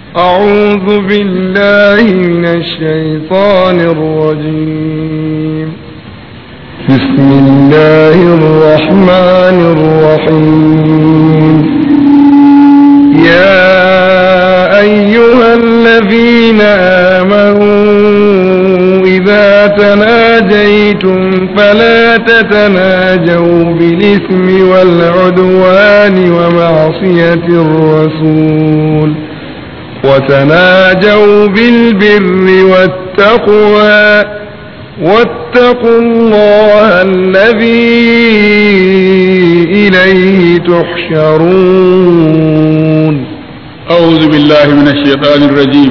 أعوذ بالله من الشيطان الرجيم بسم الله الرحمن الرحيم يا أيها الذين آمنوا إذا تناجيتم فلا تتناجوا بالإثم والعدوان ومعصية الرسول وتناجوا بالبر والتقوى واتقوا الله الذي إليه تحشرون أعوذ بالله من الشيطان الرجيم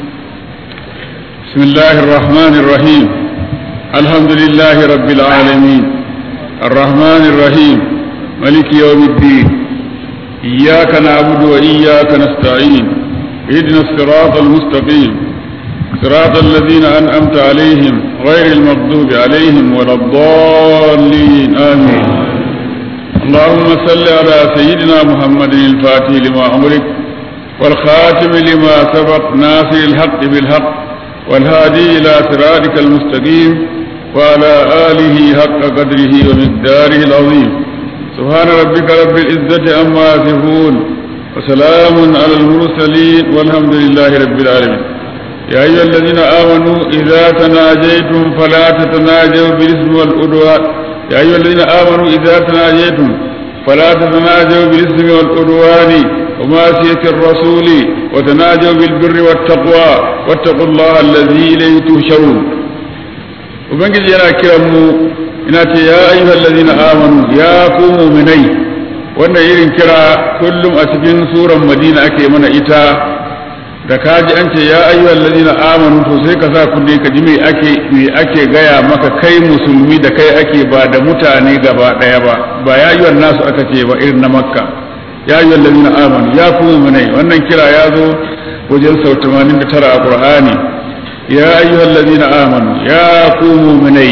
بسم الله الرحمن الرحيم الحمد لله رب العالمين الرحمن الرحيم ملك يوم الدين إياك نعبد وإياك نستعين اهدنا الصراط المستقيم صراط الذين أنعمت عليهم غير المغضوب عليهم ولا الضالين آمين اللهم صل على سيدنا محمد الفاتح لما أمرك والخاتم لما سبق ناصر الحق بالحق والهادي إلى صراطك المستقيم وعلى آله حق قدره ومقداره العظيم سبحان ربك رب العزة عما يصفون وسلام على المرسلين والحمد لله رب العالمين يا أيها الذين آمنوا إذا تناجيتم فلا تتناجوا بالإثم والعدوان يا أيها الذين آمنوا إذا تناجيتم فلا تتناجوا بالإثم والعدوان ومعصية الرسول وتناجوا بالبر والتقوى واتقوا الله الذي إليه تهشرون وبنجي أنا كرم إناتي يا أيها الذين آمنوا يا قوموا مني wannan irin kira kullum a cikin suran madina ake mana ita da kaji an ce ya ayyuhal ladina amanu to sai ka sa kunne ka ji me ake me ake gaya maka kai musulmi da kai ake ba da mutane gaba daya ba ba ya ayyuhal nasu aka ce ba irin na makka ya ayyuhal ladina amanu ya ku mu'minai wannan kira ya zo wajen sau 89 a qur'ani ya ayyuhal ladina amanu ya ku mu'minai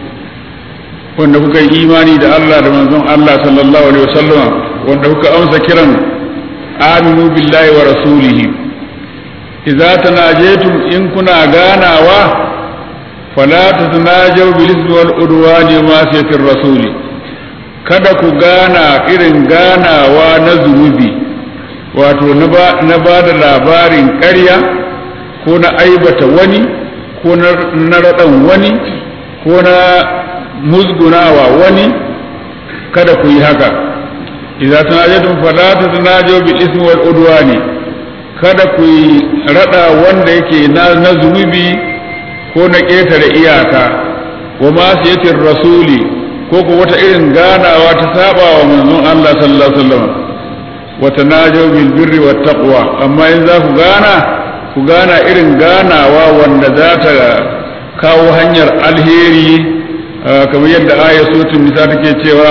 wanda kuka yi imani da Allah da manzon Allah sallallahu alaihi wasallam wanda kuka amsa kiran aminu billahi wa rasulihi idza tanajetum in kuna ganawa fala tatanajaw bil ismi wal udwani ma sayyidin rasuli kada ku gana irin ganawa na zunubi wato na ba da labarin ƙarya ko na aibata wani ko na raɗan wani ko na musgunawa wani kada ku yi haka idza tanajatum fala tatanajaw bil ismi wal udwani kada ku yi rada wanda yake na, na zunubi ko na ƙetare iyaka wa masiyatir rasuli ko ko wata irin ganawa ta saba wa manzon Allah sallallahu alaihi wasallam wa tanajaw bil birri wat taqwa amma in za ku gana ku gana irin ganawa wanda za ta kawo hanyar alheri kamar yadda aya suratul nisa take cewa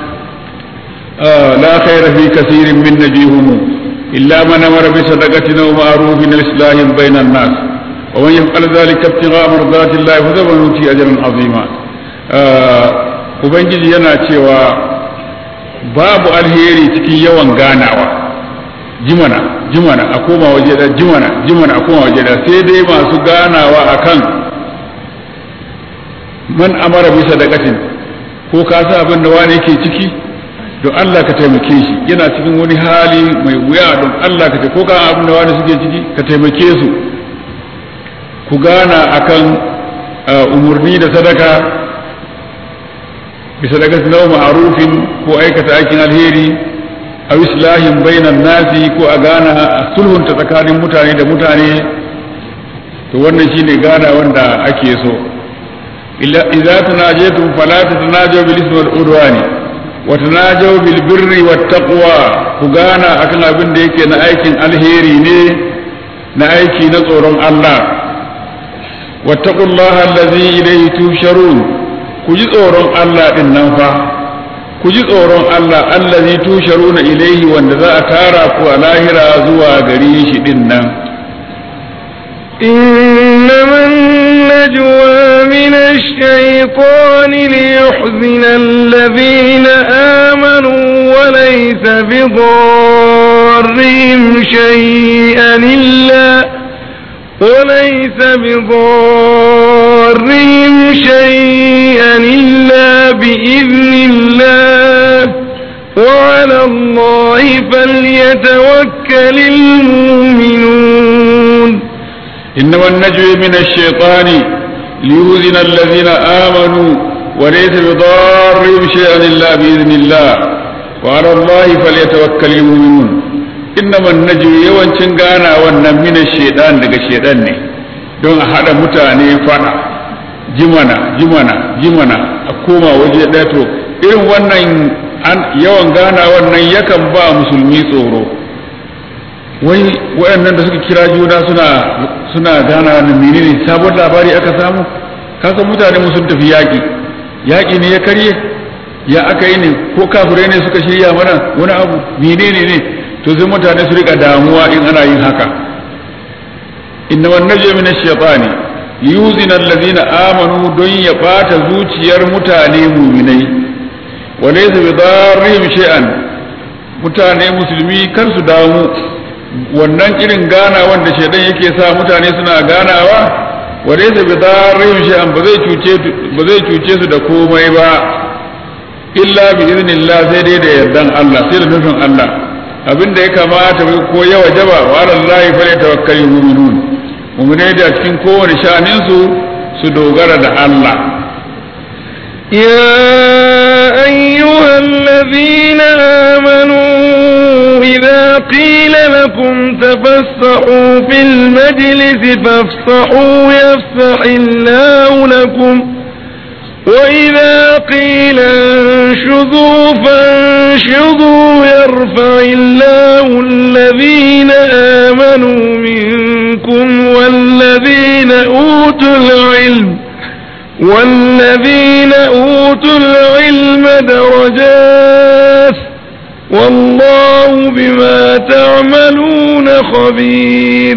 la khayra fi kaseerin min najihum illa man amara bi sadaqatin aw ma'rufin islahin bainan nas wa man yaf'al dhalika ibtigha'a mardati llahi fa sawfa nuti ajran 'azima ubangiji yana cewa babu alheri cikin yawan ganawa jimana jimana a koma waje da jimana jimana a koma waje da sai dai masu ganawa akan man amara bisa da katin ko ka sa abin da wani yake ciki don Allah ka taimake shi yana cikin wani hali mai wuya don Allah ka ko ka abin da wani suke ciki ka taimake su ku gana akan umurni da sadaka bisa daga sinau ma'arufin ko aikata aikin alheri a islahin bainan nasi ko a gana sulhunta tsakanin mutane da mutane to wannan shine gana wanda ake so إذا تناجيتم فلا تتناجوا بالإثم والعدوان وتناجوا بالبر والتقوى كغانا أكن أبن ديك نأيكن الهيري ني نأيكي نصور الله واتقوا الله الذي إليه تهشرون كجي صورون الله إنفا كجي صورون الله الذي تهشرون إليه وأن ذا أتارا ولاهرا زوا غريش إنن إنما النجوى من الشيطان ليحزن الذين آمنوا وليس بضارهم شيئا إلا وليس بضارهم شيئا إلا بإذن الله وعلى الله فليتوكل المؤمنون إنما النجوى من الشيطان ليؤذن الذين آمنوا وليس بضارهم شيئا إلا بإذن الله وعلى الله فليتوكل المؤمنون إنما النجوى yawancin gana wannan mina shaidan daga shaidan ne don a haɗa mutane fada jimana jimana jimana a koma waje ɗaya to irin wannan yawan gana wannan yakan ba musulmi tsoro wai waɗannan da suka kira juna suna suna gana da menene sabon labari aka samu kasan mutane sun tafi yaƙi yaƙi ne ya karye ya aka yi ne ko kafirai ne suka shirya mana wani abu menene ne to sai mutane su rika damuwa in ana yin haka inna wan najmi min ash-shaytani yuzina alladhina amanu don ya bata zuciyar mutane mu'minai wa laysa bi darrihim shay'an mutane musulmi kar su damu wannan irin gana wanda shaidan yake sa mutane suna ganawa wa laysa bi darrihim shay'an ba zai cuce ba zai cuce su da komai ba illa bi iznillah sai dai da yardan Allah sai da nufin Allah abin da ya kamata ko ya wajaba wa Allah fa ya tawakkali mu'minun mu'minai da cikin kowane sha'anin su su dogara da Allah يا أيها الذين آمنوا إذا قيل لكم تفسحوا في المجلس فافسحوا يفسح الله لكم وإذا قيل انشذوا فانشذوا يرفع الله الذين آمنوا منكم والذين أوتوا العلم والذين أوتوا العلم درجات والله بما تعملون خبير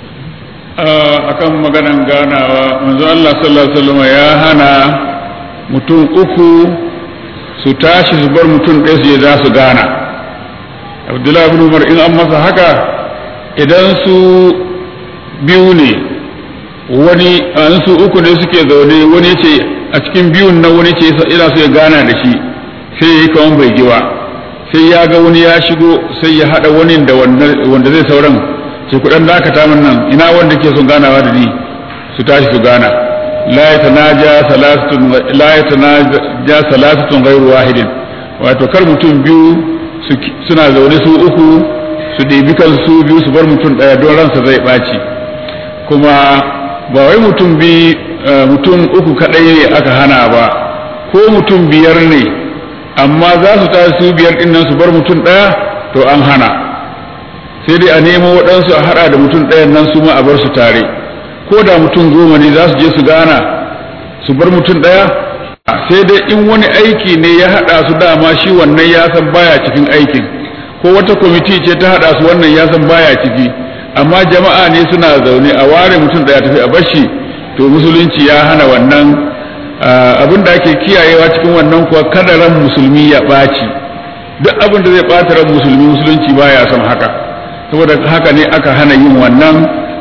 akan maganan ganawa manzo Allah sallallahu alaihi wasallam ya hana mutum uku su tashi su bar mutum ɗaya su je za su gana Abdullahi ibn Umar in an masa haka idan su biyu ne wani an su uku ne suke zaune wani ce a cikin biyun nan wani ce ina so ya gana da shi sai ya yi kawan bai giwa sai ya ga wani ya shigo sai ya haɗa wani da wanda zai sauran sai kudan dakata min nan ina wanda ke son ganawa da ni su tashi su gana la yatanaja salasatun la yatanaja salasatun ghairu wahidin wato kar mutum biyu suna zaune su uku su ɗebi kan su biyu su bar mutum ɗaya don ransa zai ɓaci kuma ba wai mutum bi mutum uku kaɗai ne aka hana ba ko mutum biyar ne amma za su tashi su biyar ɗin nan su bar mutum ɗaya to an hana sai dai a nemo waɗansu a haɗa da mutum ɗayan nan su ma a bar su tare ko da mutum goma ne za su je su gana su bar mutum ɗaya sai dai in wani aiki ne ya haɗa su dama shi wannan ya san baya cikin aikin ko wata kwamiti ce ta haɗa su wannan ya san baya ciki amma jama'a ne suna zaune a ware mutum ɗaya tafi a bashi to musulunci ya hana wannan abin da ake kiyayewa cikin wannan kuwa kada ran musulmi ya ɓaci duk abin da zai ɓata ran musulmi musulunci baya son haka saboda haka ne aka hana yin wannan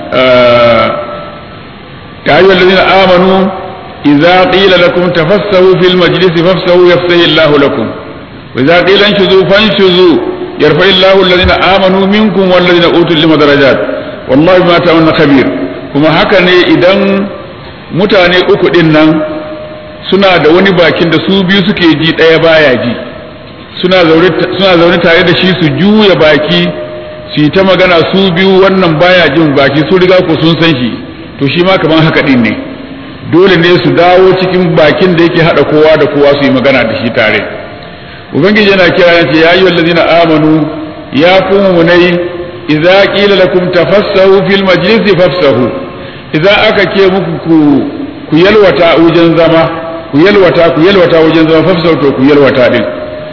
ya ayyuhal ladina amanu idza qila lakum tafassahu fil majlisi fafsahu yafsahu Allahu lakum wa idza qila anshuzu fanshuzu yarfa Allahu alladhina amanu minkum wal ladina utul ilma darajat wallahi ma ta'maluna khabir kuma haka ne idan mutane uku din nan suna da wani bakin da su biyu suke ji daya baya ji suna zaune tare da shi su juya baki su yi ta magana su biyu wannan baya jin baki su riga ko sun san shi to shi ma kamar haka din ne dole ne su dawo cikin bakin da yake hada kowa da kowa su yi magana da shi tare ubangiji yana kira yace ya ayyuhal ladina amanu ya ku munai idza qila lakum tafassahu fil majlisi fafsahu idza aka ke muku ku ku yalwata wajen zama ku yalwata ku yalwata wajen zama fafsahu to ku yalwata din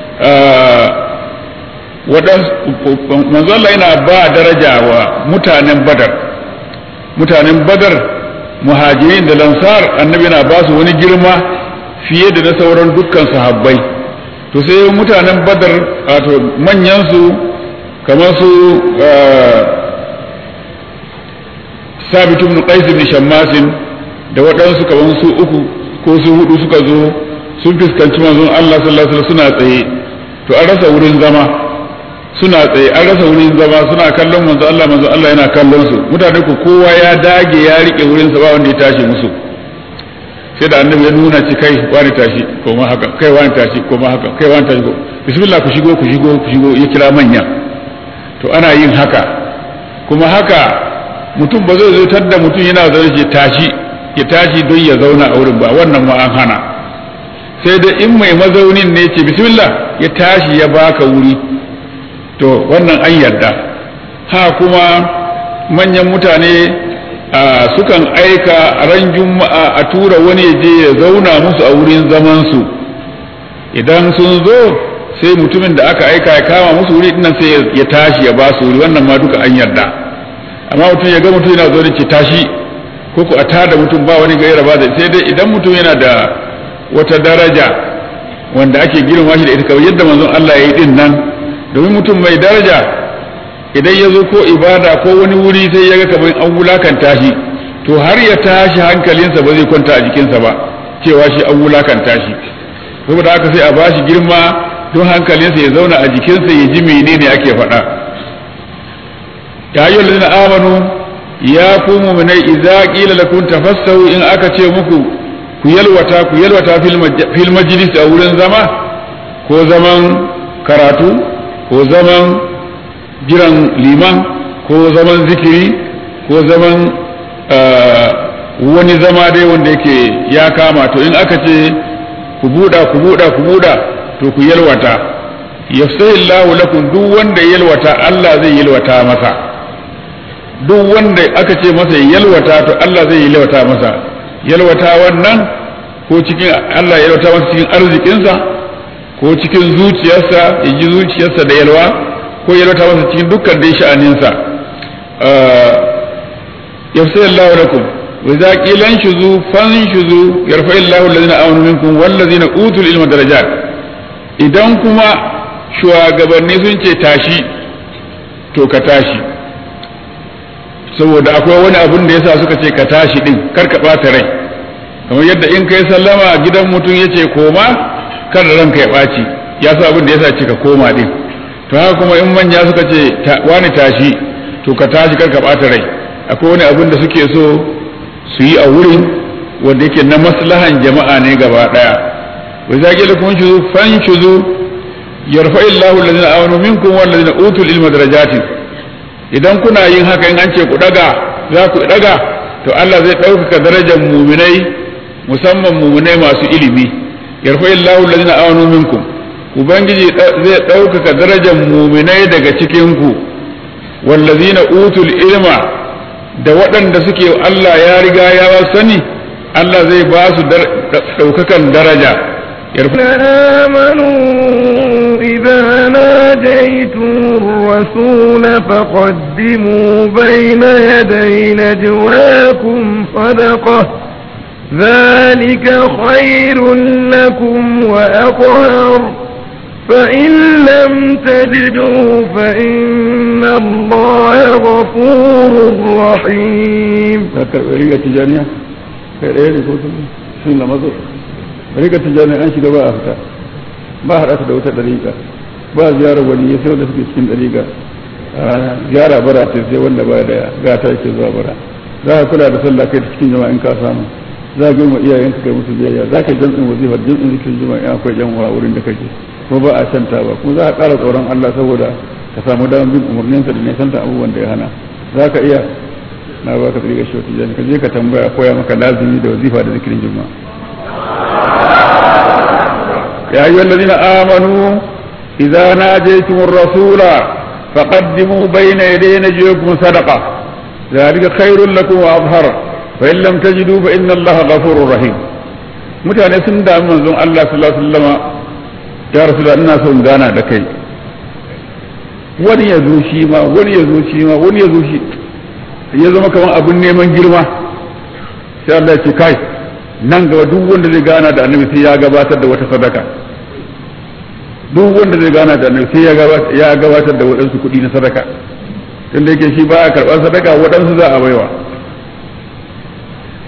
manzo Allah yana ba daraja wa mutanen badar mutanen badar muhajirin da lansar annabi yana ba su wani girma fiye da na sauran dukkan sahabbai to sai mutanen badar wato manyan su kamar su sabit ibn qais ibn shammasin da waɗansu kaman su uku ko su hudu suka zo sun fuskanci manzon Allah sallallahu alaihi wasallam suna tsaye to an rasa wurin zama suna tsaye an rasa wurin zama suna kallon manzon Allah manzon Allah yana kallon su mutane ku kowa ya dage ya rike wurin sa ba wanda ya tashi musu sai da annabi ya nuna ci kai wani tashi ko ma haka kai wani tashi ko ma haka kai wani tashi ko bismillah ku shigo ku shigo ku shigo ya kira manya to ana yin haka kuma haka mutum ba zai zautar da mutum yana zaune ce tashi ya tashi don ya zauna a wurin ba wannan ma an hana sai da in mai mazaunin ne ce bismillah ya tashi ya baka wuri to wannan an yarda ha kuma manyan mutane sukan aika ran juma'a a tura wani ya je ya zauna musu a wurin zamansu idan sun zo sai mutumin da aka aika ya kama musu wuri dinnan sai ya tashi ya ba su wuri wannan ma duka an yarda amma mutum ya ga mutum yana zo ce tashi ko ku a tada mutum ba wani gaira ba sai dai idan mutum yana da wata daraja wanda ake girma shi da ita kawai yadda manzon Allah ya yi din nan domin mutum mai daraja idan ya zo ko ibada ko wani wuri sai ya ga kamar an wulakanta shi to har ya tashi hankalinsa ba zai kwanta a jikinsa ba cewa shi an wulakanta shi saboda haka sai a bashi girma don hankalinsa ya zauna a jikinsa ya ji menene ake faɗa ya yi lalina amanu ya ku muminai idza qila lakum tafassahu in aka ce muku ku yalwata ku yalwata fil majlis a wurin zama ko zaman karatu ko zaman jiran liman ko zaman zikiri ko zaman wani zama dai wanda yake ya kama to in aka ce ku buɗa ku buɗa ku buɗa to ku yalwata yafsahillahu lakum duk wanda yalwata Allah zai yalwata masa duk wanda aka ce masa yalwata to Allah zai yalwata masa yalwata wannan ko cikin Allah yalwata masa cikin arzikinsa ko cikin zuciyarsa ya ji zuciyarsa da yalwa ko yalwata masa cikin dukkan dai sha'aninsa yafsahillahu lakum وإذا قيل انشزوا فانشزوا يرفع الله الذين آمنوا منكم والذين أوتوا العلم درجات idan kuma shugabanni sun ce tashi to ka tashi saboda akwai wani abun da yasa suka ce ka tashi din kar ka ɓata rai kamar yadda in kai sallama a gidan mutum ya ce koma kar ranka ya ɓaci ya sa abin da yasa ce ka koma din to haka kuma in manya suka ce wani tashi to ka tashi kar ka ɓata rai akwai wani abun da suke so su yi a wurin wanda yake na maslahan jama'a ne gaba daya wa za ki lakum shuzu fan shuzu yarfa illahu alladhina amanu minkum wal ladina utul ilma darajatin idan kuna yin haka in an ce ku daga za ku daga to Allah zai ɗaukaka darajar muminai musamman muminai masu ilimi yarfa illahu alladhina amanu minkum ubangiji zai ɗaukaka darajar muminai daga cikin ku wal ladina utul ilma da waɗanda suke Allah ya riga ya sani Allah zai ba su ɗaukakan daraja آمنوا إذا ناجيتم الرسول فقدموا بين يدي نجواكم صدقة ذلك خير لكم وأطهر فإن لم تجدوا فإن الله غفور رحيم ذكر بريقة تجانية خير ايه لكم سنة الله مزور بريقة تجانية أنشي دواء أفتا ما هرأت دوتا دريقة ba ziyarar wani ya sai wanda suke cikin dariƙa ziyara bara ce sai wanda ba da gata yake zuwa bara za ka kula da sallah kai cikin jama'a in ka samu za ka girma iyayenka kai musu biyayya za ka jam'in wazifar jam'in zikirin jama'a in akwai jan wurin da kake ko ba a canta ba kuma za a ƙara tsoron Allah saboda ka samu damar bin umarninsa da nisanta abubuwan da ya hana za ka iya na ba ka tsiriga shi wata ka je ka tambaya koya maka lazimi da wazifa da zikirin juma'a ya yi wanda zina amanu idza najaytum ar-rasula faqaddimu bayna yaday najiyukum sadaqa ذلك خير لكم وأظهر فإن لم تجدوا فإن الله غفور رحيم mutane sun damu manzon Allah sallallahu alaihi wasallama ya rasu da ina son gana da kai wani ya zo shi ma wani ya zo shi ma wani ya zo shi ya zama kamar abin neman girma sai Allah ya ce kai nan gaba duk wanda zai gana da annabi sai ya gabatar da wata sadaka duk wanda zai gana da annabi sai ya gabatar da waɗansu kuɗi na sadaka tunda yake shi ba a karɓar sadaka waɗansu za a baiwa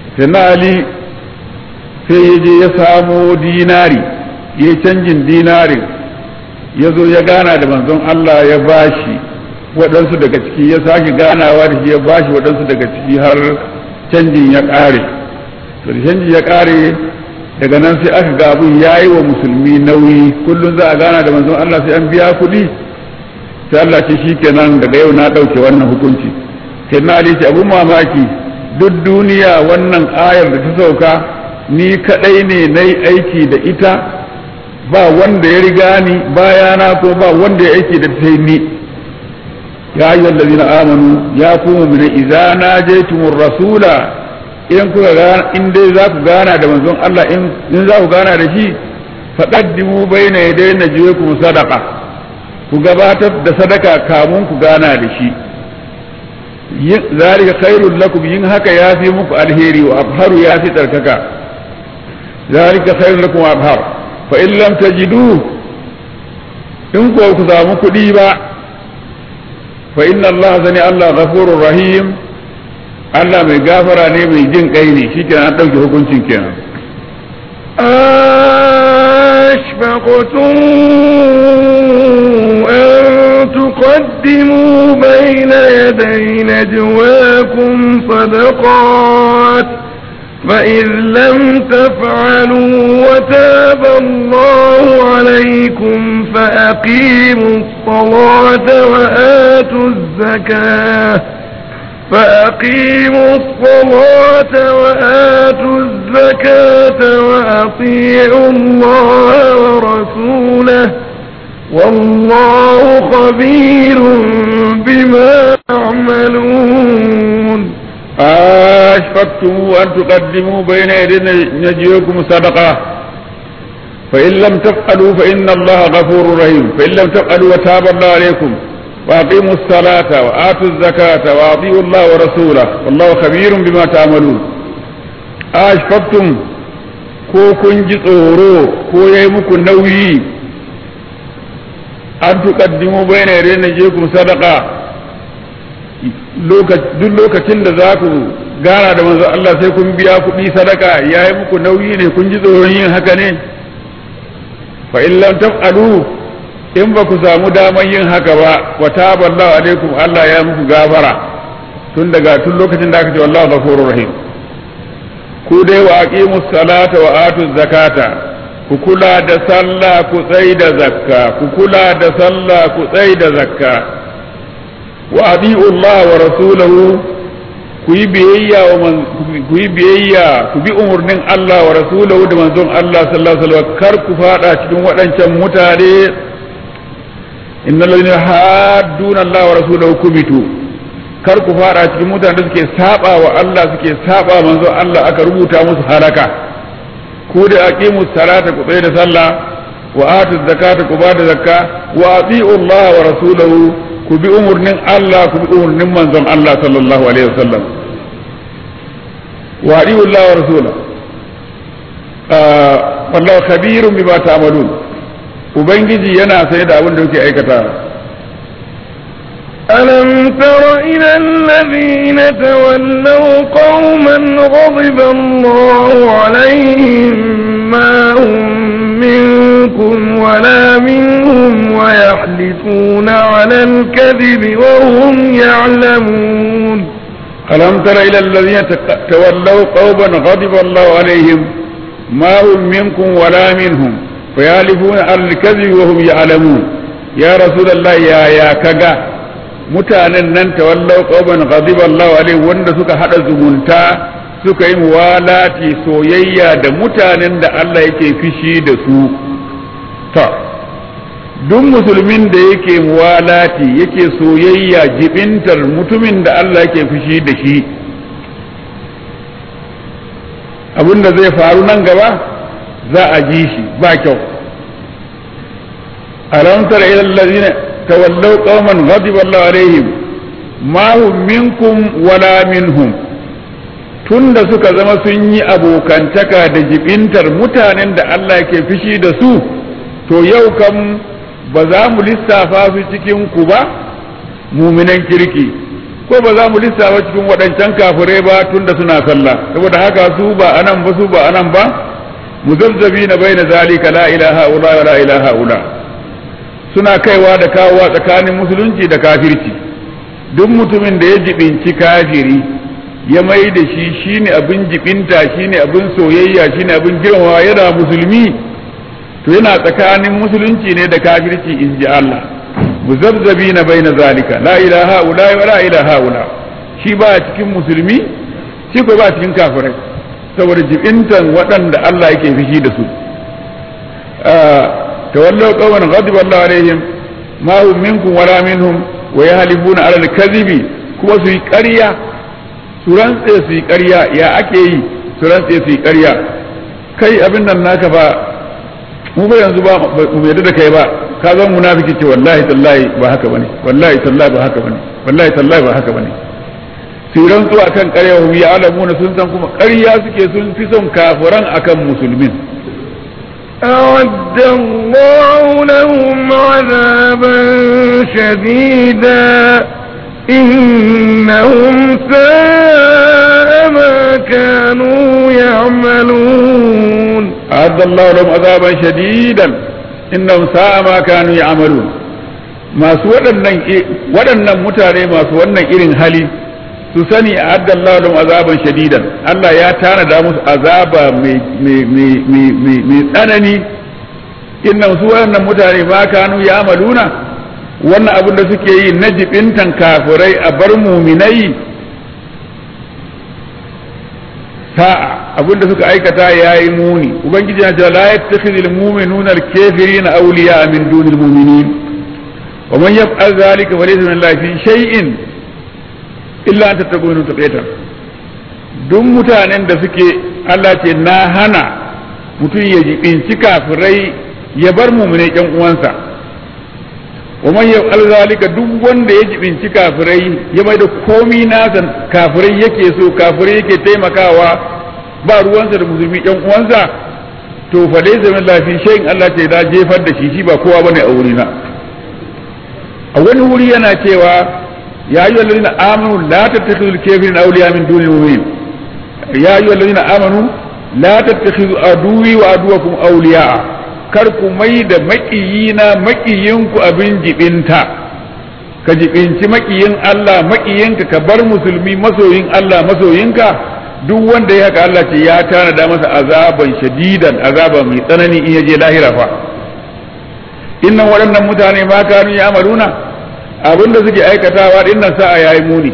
sai na ali sai ya je ya samo dinari ya canjin dinarin ya zo ya gana da manzon Allah ya bashi waɗansu daga ciki ya sake ganawa da shi ya bashi waɗansu daga ciki har canjin ya ƙare to da canjin ya ƙare daga nan sai aka ga abin ya yi wa musulmi nauyi kullum za a gana da manzon Allah sai an biya kuɗi sai Allah ce shi kenan daga yau na ɗauke wannan hukunci sai na ce abin mamaki duk duniya wannan ayar da ta sauka ni kaɗai ne na yi aiki da ita ba wanda ya riga ni bayana ko ba wanda ya aiki da ta ni ya yi wallazina amanu ya kuma mina iza na jaitumur rasula in kuka gana in dai za ku gana da manzon Allah in za ku gana da shi faqaddimu baina yaday najwaykum sadaqa ku gabatar da sadaka kamun ku gana da shi zalika khairul lakum yin haka yafi muku alheri wa abharu yafi tsarkaka zalika khairul lakum wa abhar fa in lam tajidu in ko ku samu kuɗi ba fa inna Allah zani Allah ghafurur rahim Allah mai gafara ne mai jin kai ne shi kenan an ɗauke hukuncin kenan. أشفقتم أن تقدموا بين يدي نجواكم صدقات فإذ لم تفعلوا وتاب الله عليكم فأقيموا الصلاة وآتوا الزكاة فأقيموا الصلاة وآتوا الزكاة وأطيعوا الله ورسوله والله خبير بما تعملون أشفقتم أن تقدموا بين يدي نجيكم صدقة فإن لم تفعلوا فإن الله غفور رحيم فإن لم تفعلوا وتاب الله عليكم وأقيموا الصلاة وآتوا الزكاة وأطيعوا الله ورسوله والله خبير بما تعملون أشفقتم ko kun ji tsoro ko ya yi muku nauyi an tuƙaddimu bai na yare na je ku sadaka duk lokacin da za ku gana da manzo Allah sai kun biya kuɗi sadaka ya yi muku nauyi ne kun ji tsoron yin haka ne fa in lam taf'alu in ba ku samu daman yin haka ba wa taballahu alaikum Allah ya muku gafara tun daga tun lokacin da aka ce wallahu ghafurur rahim ku dai wa aqimus salata wa atuz zakata ku kula da sallah ku tsai da zakka ku kula da sallah ku tsai da zakka wa adi'u Allah wa rasulahu ku yi biyayya wa ku yi biyayya ku bi umurnin Allah wa rasulahu da manzon Allah sallallahu alaihi wasallam kar ku fada cikin waɗancan mutane innal ladina hadduna Allah wa rasulahu kubitu kar ku fada cikin mutane da suke saba wa Allah suke saba manzon Allah aka rubuta musu halaka ku da aqimus salata ku tsaya da sallah wa atu zakata ku bada zakka wa ati'u Allah wa rasulahu ku bi umurnin Allah ku bi umurnin manzon Allah sallallahu alaihi wasallam wa ati'u Allah wa rasulahu wallahu khabirun bima ta'malun ubangiji yana sai da abin da kuke aikata ألم تر إلى الذين تولوا قوما غضب الله عليهم ما هم منكم ولا منهم ويحلفون على الكذب وهم يعلمون ألم تر إلى الذين تولوا قوما غضب الله عليهم ما هم منكم ولا منهم ويحلفون على الكذب وهم يعلمون يا رسول الله يا يا كذا mutanen nan tawallau qauman ghadiba Allahu alaihi wanda suka hada zumunta suka yi muwalati soyayya da mutanen da Allah yake fishi da su ta duk musulmin da yake muwalati yake soyayya jibintar mutumin da Allah yake fishi da shi abinda zai faru nan gaba za a ji shi ba kyau alam tara ila allazina تولوا قوما غضب الله عليهم ما هم منكم ولا منهم tunda suka zama sun yi abokantaka da jibintar mutanen da Allah ke fishi da su to yau kam ba za mu lissafa su cikin ku ba muminan kirki ko ba za mu lissafa cikin waɗancan kafirai ba tunda suna sallah saboda haka su ba anan ba su ba anan ba muzabzabi na bai na zalika la ilaha ula wa la ilaha ula suna kaiwa da kawowa tsakanin musulunci da kafirci duk mutumin da ya jibinci kafiri ya mai da shi shine abin jibinta shine abin soyayya shine abin girmamawa yana musulmi to yana tsakanin musulunci ne da kafirci in ji Allah muzabzabi na bai na zalika la ilaha ula wa la ilaha ula shi ba cikin musulmi shi ko ba cikin kafirai saboda jibintan waɗanda Allah yake fishi da su tawallau qawman ghadiba Allah alaihim ma hum minkum wala minhum wa yahlifuna ala al-kadhibi kuma su yi ƙarya su rantse su yi ƙarya ya ake yi su rantse su yi ƙarya kai abin nan naka ba mu ba yanzu ba mu yadda da kai ba ka zan munafiki ce wallahi tallahi ba haka bane wallahi tallahi ba haka bane wallahi tallahi ba haka bane su rantsu akan ƙarya hum ya alamuna sun san kuma ƙarya suke sun fi son kafiran akan musulmin أعد الله لهم عذابا شديدا إنهم ساء ما كانوا يعملون أعد الله لهم عذابا شديدا إنهم ساء ما كانوا يعملون masu waɗannan mutane masu wannan irin hali su sani a addallahu lahum azaban shadidan Allah ya tanada musu azaba mai tsanani innan su waɗannan mutane ma kanu ya amaluna wannan abin da suke yi na jibintan kafirai a bar muminai sa'a abin da suka aikata ya yi muni ubangiji ya ce la yattakhidul mu'minuna al-kafirina awliya min dunil mu'minin wa man yaf'al dhalika falaysa min Allah fi shay'in illa an tattaqunu taqita duk mutanen da suke Allah ce na hana mutum ya jibinci kafirai ya bar mu'minai ƴan uwansa wa man yaf'al zalika duk wanda ya jibinci kafirai ya mai da komi nasa kafirai yake so kafirai yake taimakawa ba ruwansa da musulmi ƴan uwansa to fa dai zaman lafi shayin Allah ce da jefar da shi shi ba kowa bane a wurina a wani wuri yana cewa ya ayyuhal ladina amanu la tattakhidul kafirina awliya min dunil mu'minin ya ayyuhal ladina amanu la tattakhidu aduwi wa aduwakum awliya kar ku mai da maƙiyina maƙiyinku abin jibinta ka jibinci maƙiyin Allah maƙiyinka ka bar musulmi masoyin Allah masoyinka duk wanda ya haka Allah ce ya tanada masa azaban shadidan azaba mai tsanani in ya je lahira fa innan waɗannan mutane ma kanu ya amaluna abinda suke aikatawa dinnan sa'a yayi muni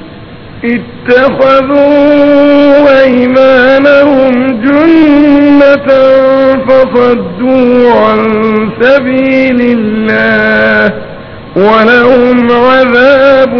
اتخذوا أيمانهم جنة فصدوا عن سبيل الله ولهم عذاب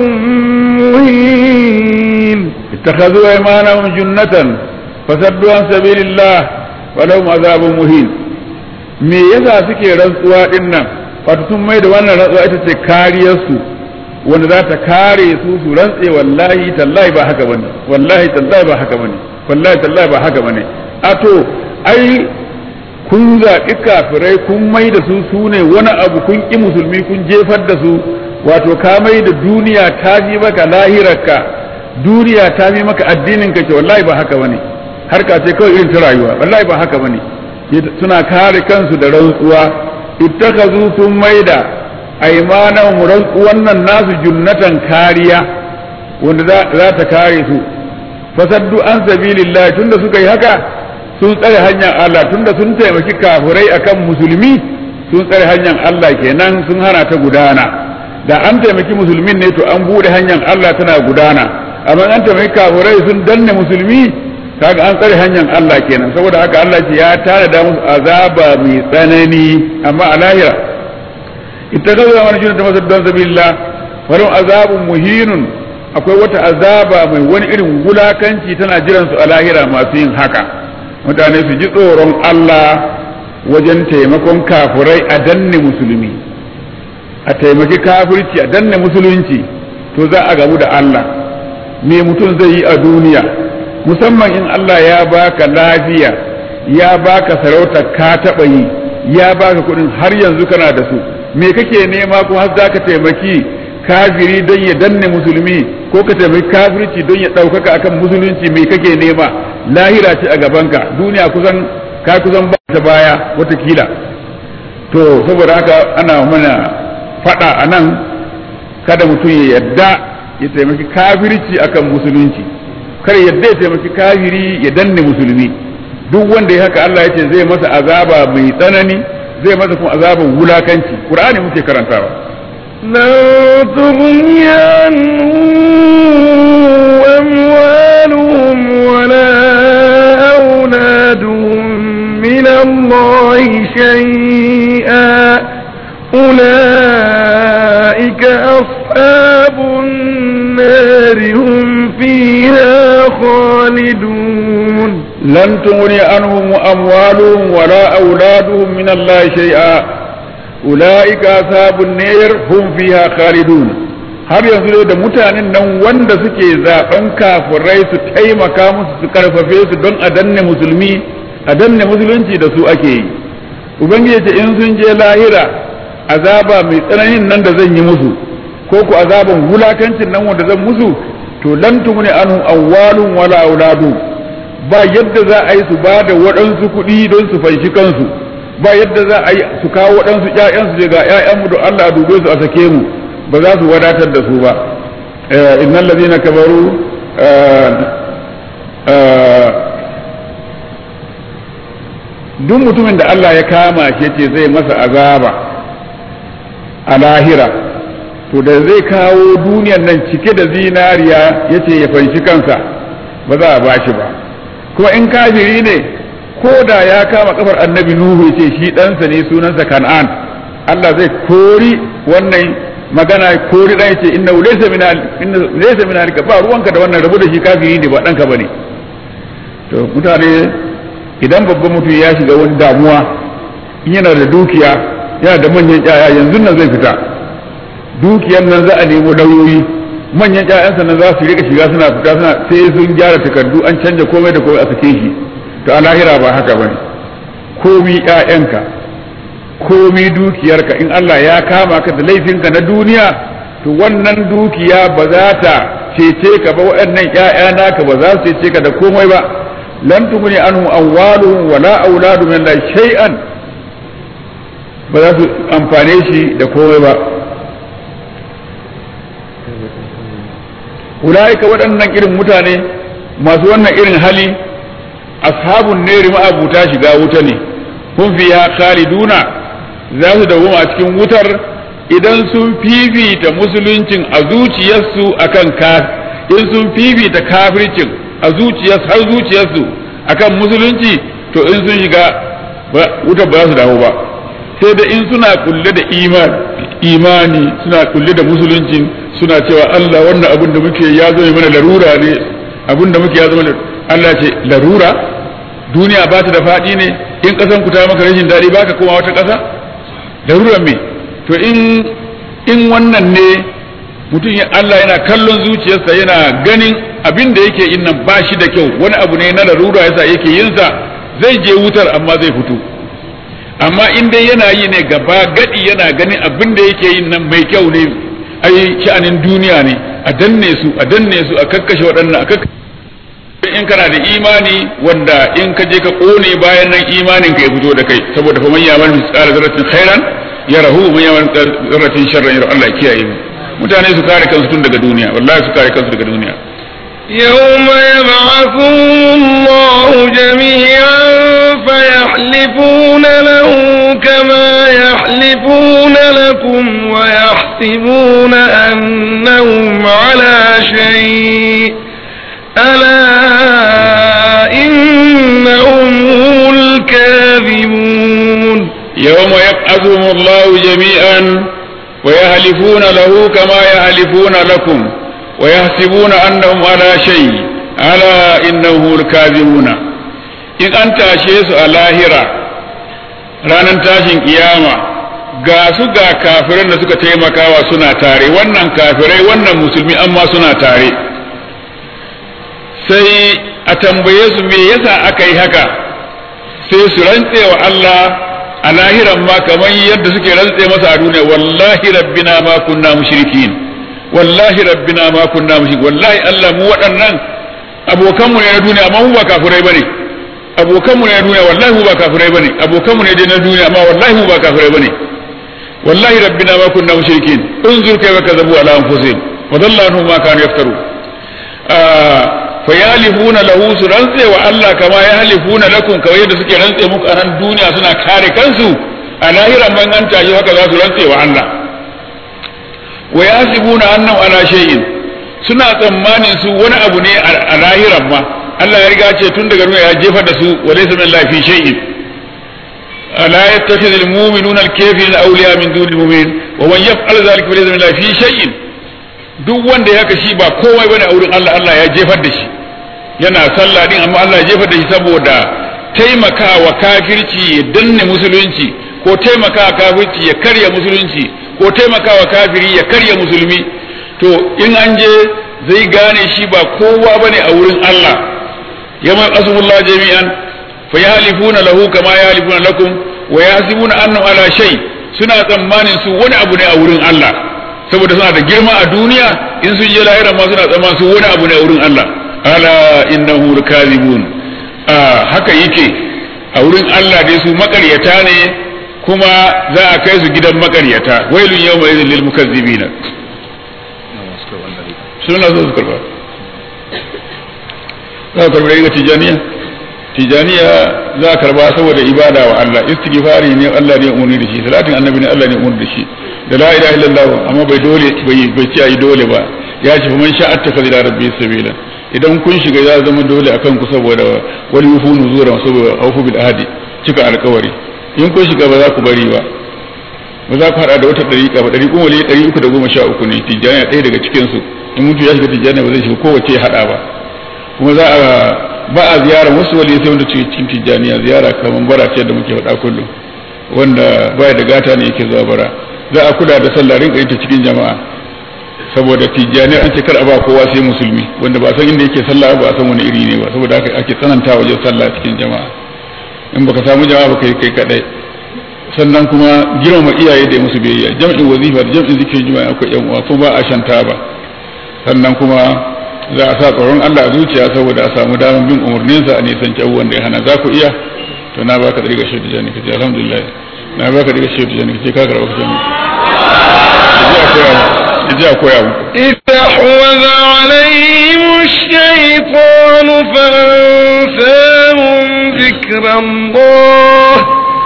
مهين اتخذوا أيمانهم جنة فصدوا عن سبيل الله ولهم عذاب مهين me yasa suke rantsuwa din nan wato sun mai da wannan rantsuwa ita ce kariyarsu wanda za ta kare su su rantse wallahi tallahi ba haka bane wallahi tallahi ba haka bane wallahi tallahi ba haka bane a to ai kun zaɓi kafirai kun mai da su su ne wani abu kun ƙi musulmi kun jefar da su wato ka mai da duniya ta fi maka lahirarka duniya ta fi maka addinin ka ce wallahi ba haka bane harka ce kawai irin ta rayuwa wallahi ba haka bane suna kare kansu da rantsuwa ittakazu sun maida aimanan wannan nasu junnatan kariya wanda za ta kare su fasaddu an sabilillah tunda suka yi haka sun tsare hanyar Allah tunda sun taimaki kafirai akan musulmi sun tsare hanyar Allah kenan sun hana ta gudana da an taimaki musulmin ne to an bude hanyar Allah tana gudana amma an taimaki kafirai sun danne musulmi kaga an tsare hanyar Allah kenan saboda haka Allah ce ya tare da musu azaba mai tsanani amma a lahira ittakazu man junta masaddan sabilillah walum azabun muhinun akwai wata azaba mai wani irin wulakanci tana jiran su a lahira masu yin haka mutane su ji tsoron Allah wajen taimakon kafurai a danne musulmi a taimaki kafirci a danne musulunci to za a gamu da Allah me mutum zai yi a duniya musamman in Allah ya baka lafiya ya baka sarauta ka taɓa yi ya baka kuɗin har yanzu kana da su me kake nema kuma har za ka taimaki kafiri don ya danne musulmi ko ka taimaki kafirci don ya ɗaukaka akan musulunci mai kake nema lahira ce a gabanka duniya kusan ka kusan ba ta baya watakila to saboda haka ana mana faɗa a nan kada mutum ya yadda ya taimaki kafirci akan musulunci kar yadda ya taimaki kafiri ya danne musulmi duk wanda ya haka Allah ya ce zai masa azaba mai tsanani zai masa kuma azaban wulakanci qur'ani muke karantawa لن تغني عنهم أموالهم ولا أولادهم من الله شيئا أولئك أصحاب النار هم فيها خالدون لن تغني عنهم أموالهم ولا أولادهم من الله شيئا أولئك أصحاب النار هم فيها خالدون har yanzu da mutanen nan wanda suke zaben kafirai su taimaka musu su karfafe su don a danne musulmi a danne musulunci da su ake yi ubangiji ce in sun je lahira azaba mai tsananin nan da zan yi musu ko ku azaban wulakancin nan wanda zan musu to lan tugni anhu awwalun wala auladu ba yadda za a yi su ba da waɗansu kuɗi don su fanshi kansu ba yadda za a yi su kawo waɗansu ƴaƴansu ce ga ƴaƴanmu da Allah a dube su a sake mu ba za su wadatar da su ba innal ladina kabaru duk mutumin da Allah ya kama shi ce zai masa azaba a lahira to da zai kawo duniyar nan cike da zinariya yace ya fanshi kansa ba za a bashi ba kuma in kafiri ne ko da ya kama kafar annabi nuhu ce shi ɗansa ne sunansa kan'an Allah zai kori wannan magana kori ɗan ce inna laysa min inna laysa min alika ba ruwanka da wannan rabu da shi kafiri ne ba ɗanka bane to mutane idan babban mutum ya shiga wani damuwa yana da dukiya yana da manyan ƴaƴa yanzu nan zai fita dukiyar nan za a nemo lauyoyi manyan ƴaƴansa nan za su rika shiga suna fita suna sai sun gyara takardu an canja komai da komai a sake shi to a lahira ba haka bane komi ƴaƴanka komi dukiyarka in Allah ya kama ka da laifinka na duniya to wannan dukiya ba za ta cece ka ba waɗannan ƴaƴa naka ba za su cece ka da komai ba lan tuguni anhu amwaluhum wala auladu min la shay'an ba za su amfane shi da komai ba ulaika waɗannan irin mutane masu wannan irin hali ashabun neri ma'abuta shiga wuta ne kun fiya khaliduna za su dawoma a cikin wutar idan sun fifita musuluncin a zuciyarsu akan ka in sun fifita kafircin a zuciyarsu har zuciyarsu akan musulunci to in sun shiga wutar ba za su dawo ba sai da in suna kulle da imani imani suna kulle da musuluncin suna cewa Allah wannan abin da muke ya zo mana larura ne abin da muke ya zama Allah ce larura duniya ba ta da faɗi ne in ƙasan ku ta maka rashin daɗi ba ka koma wata ƙasa larura me to in in wannan ne mutum ya Allah yana kallon zuciyarsa yana ganin abin da yake yin nan ba shi da kyau wani abu ne na larura yasa yake yin sa zai je wutar amma zai fito amma in dai yana yi ne gaba gadi yana ganin abin da yake yin nan mai kyau ne ai sha'anin duniya ne a danne su a danne su a kakkashe waɗannan a kakkashe in kana da imani wanda in ka je ka kone bayan nan imanin ka ya fito da kai saboda fa man yamal misqala zarratin khairan yarahu man yamal zarratin sharran yarahu Allah ya kiyaye mu mutane su kare kansu tun daga duniya wallahi su kare kansu daga duniya يوم يبعثهم الله جميعا فيحلفون له كما يحلفون لكم ويحسبون أنهم على شيء ألا إنهم هم الكاذبون يوم يبعثهم الله جميعا ويهلفون له كما يهلفون لكم ويحسبون أنهم على شيء ألا إنهم الكاذبون إن أنت أشيس الاهرة ranar tashin kiyama ga su ga kafiran da suka taimakawa suna tare wannan kafirai wannan musulmi amma suna tare sai a tambaye su me yasa aka yi haka sai su rantse wa Allah a lahiran ma kamar yadda suke rantse masa a duniya wallahi rabbina ma kunna mushrikin wallahi rabbina ma kunna mushrik wallahi Allah mu waɗannan abokanmu ne na duniya amma mu ba kafirai bane abokanmu ne na duniya wallahi mu ba kafirai bane abokanmu ne dai na duniya amma wallahi mu ba kafirai bane wallahi rabbina ma kunna mushrikin unzur kayfa kadhabu ala anfusihim wa dhalla anhum ma kanu yaftaru fa yahlifuna lahu su rantse wa Allah kama yahlifuna lakum kawai yadda suke rantse muku a nan duniya suna kare kansu a lahiran man an tashi haka za su rantse wa Allah wa yasibuna annahum ala shay'in suna tsammanin su wani abu ne a lahiran ma Allah ya riga ce tun daga ya jefar da su wa laysa min lafi shay'in la yattakhidhu al-mu'minuna al-kafirina awliya min duni al-mu'min wa man yaf'al dhalika fa laysa min lafi shay'in duk wanda ya haka shi ba komai bane a wurin Allah Allah ya jefar da shi yana sallah din amma Allah ya jefar da shi saboda taimakawa kafirci ya danne musulunci ko taimakawa kafirci ya karya musulunci ko taimakawa kafiri ya karya musulmi to in an je zai gane shi ba kowa bane a wurin Allah yamma asmullah jami'an fa yahlifuna lahu kama yahlifuna lakum wa yahsibuna annahu ala shay suna tsammanin su wani abu ne a wurin Allah saboda suna da girma a duniya in sun je lahira ma suna tsammanin su wani abu ne a wurin Allah ala innahu kadhibun haka yake a wurin Allah dai su makaryata ne kuma za a kai su gidan makaryata wailun yawma idhil lil mukazzibina suna zo su karba za a karba daga tijaniya tijaniya za a karba saboda ibada wa Allah istighfari ne Allah ne umarni da shi salatin annabi ne Allah ne umarni da shi da la ilaha illallah amma bai dole bai bai ci ayi dole ba ya ce man sha'a ta ila rabbi sabila idan kun shiga ya zama dole akan ku saboda wal yufu nuzura saboda aufu bil ahdi cika alkawari in kun shiga ba za ku bari ba ba za ku hada da wata dariƙa ba dariƙun wali ɗari uku da goma sha uku ne tijjaniya ɗaya daga cikin su in mutu ya shiga tijjaniya ba zai shiga kowace hada ba kuma za a ba a ziyara wasu wali sai wanda cikin tijjaniya ziyara kamar bara ce da muke faɗa kullum wanda baya da gata ne yake zuwa bara za a kula da sallah rinka ita cikin jama'a saboda tijjani an ce kar a ba kowa sai musulmi wanda ba san inda yake sallah ba san wani iri ne ba saboda haka ake tsananta wajen sallah cikin jama'a in baka samu jama'a ba kai kai kadai sannan kuma girmama iyaye da musu biyayya jam'in wazifa da jam'in zikirin juma'a akwai yan uwa kuma ba a shanta ba sannan kuma za a sa tsoron Allah a zuciya saboda a samu damar bin umarninsa a nisan abubuwan da ya hana za ku iya to na baka ɗari ga shaidu jani kace alhamdulillah na baka ɗari ga shaidu jani kace ka karɓa kace yaji a koya muku استحوذ عليهم الشيطان فأنساهم ذكر الله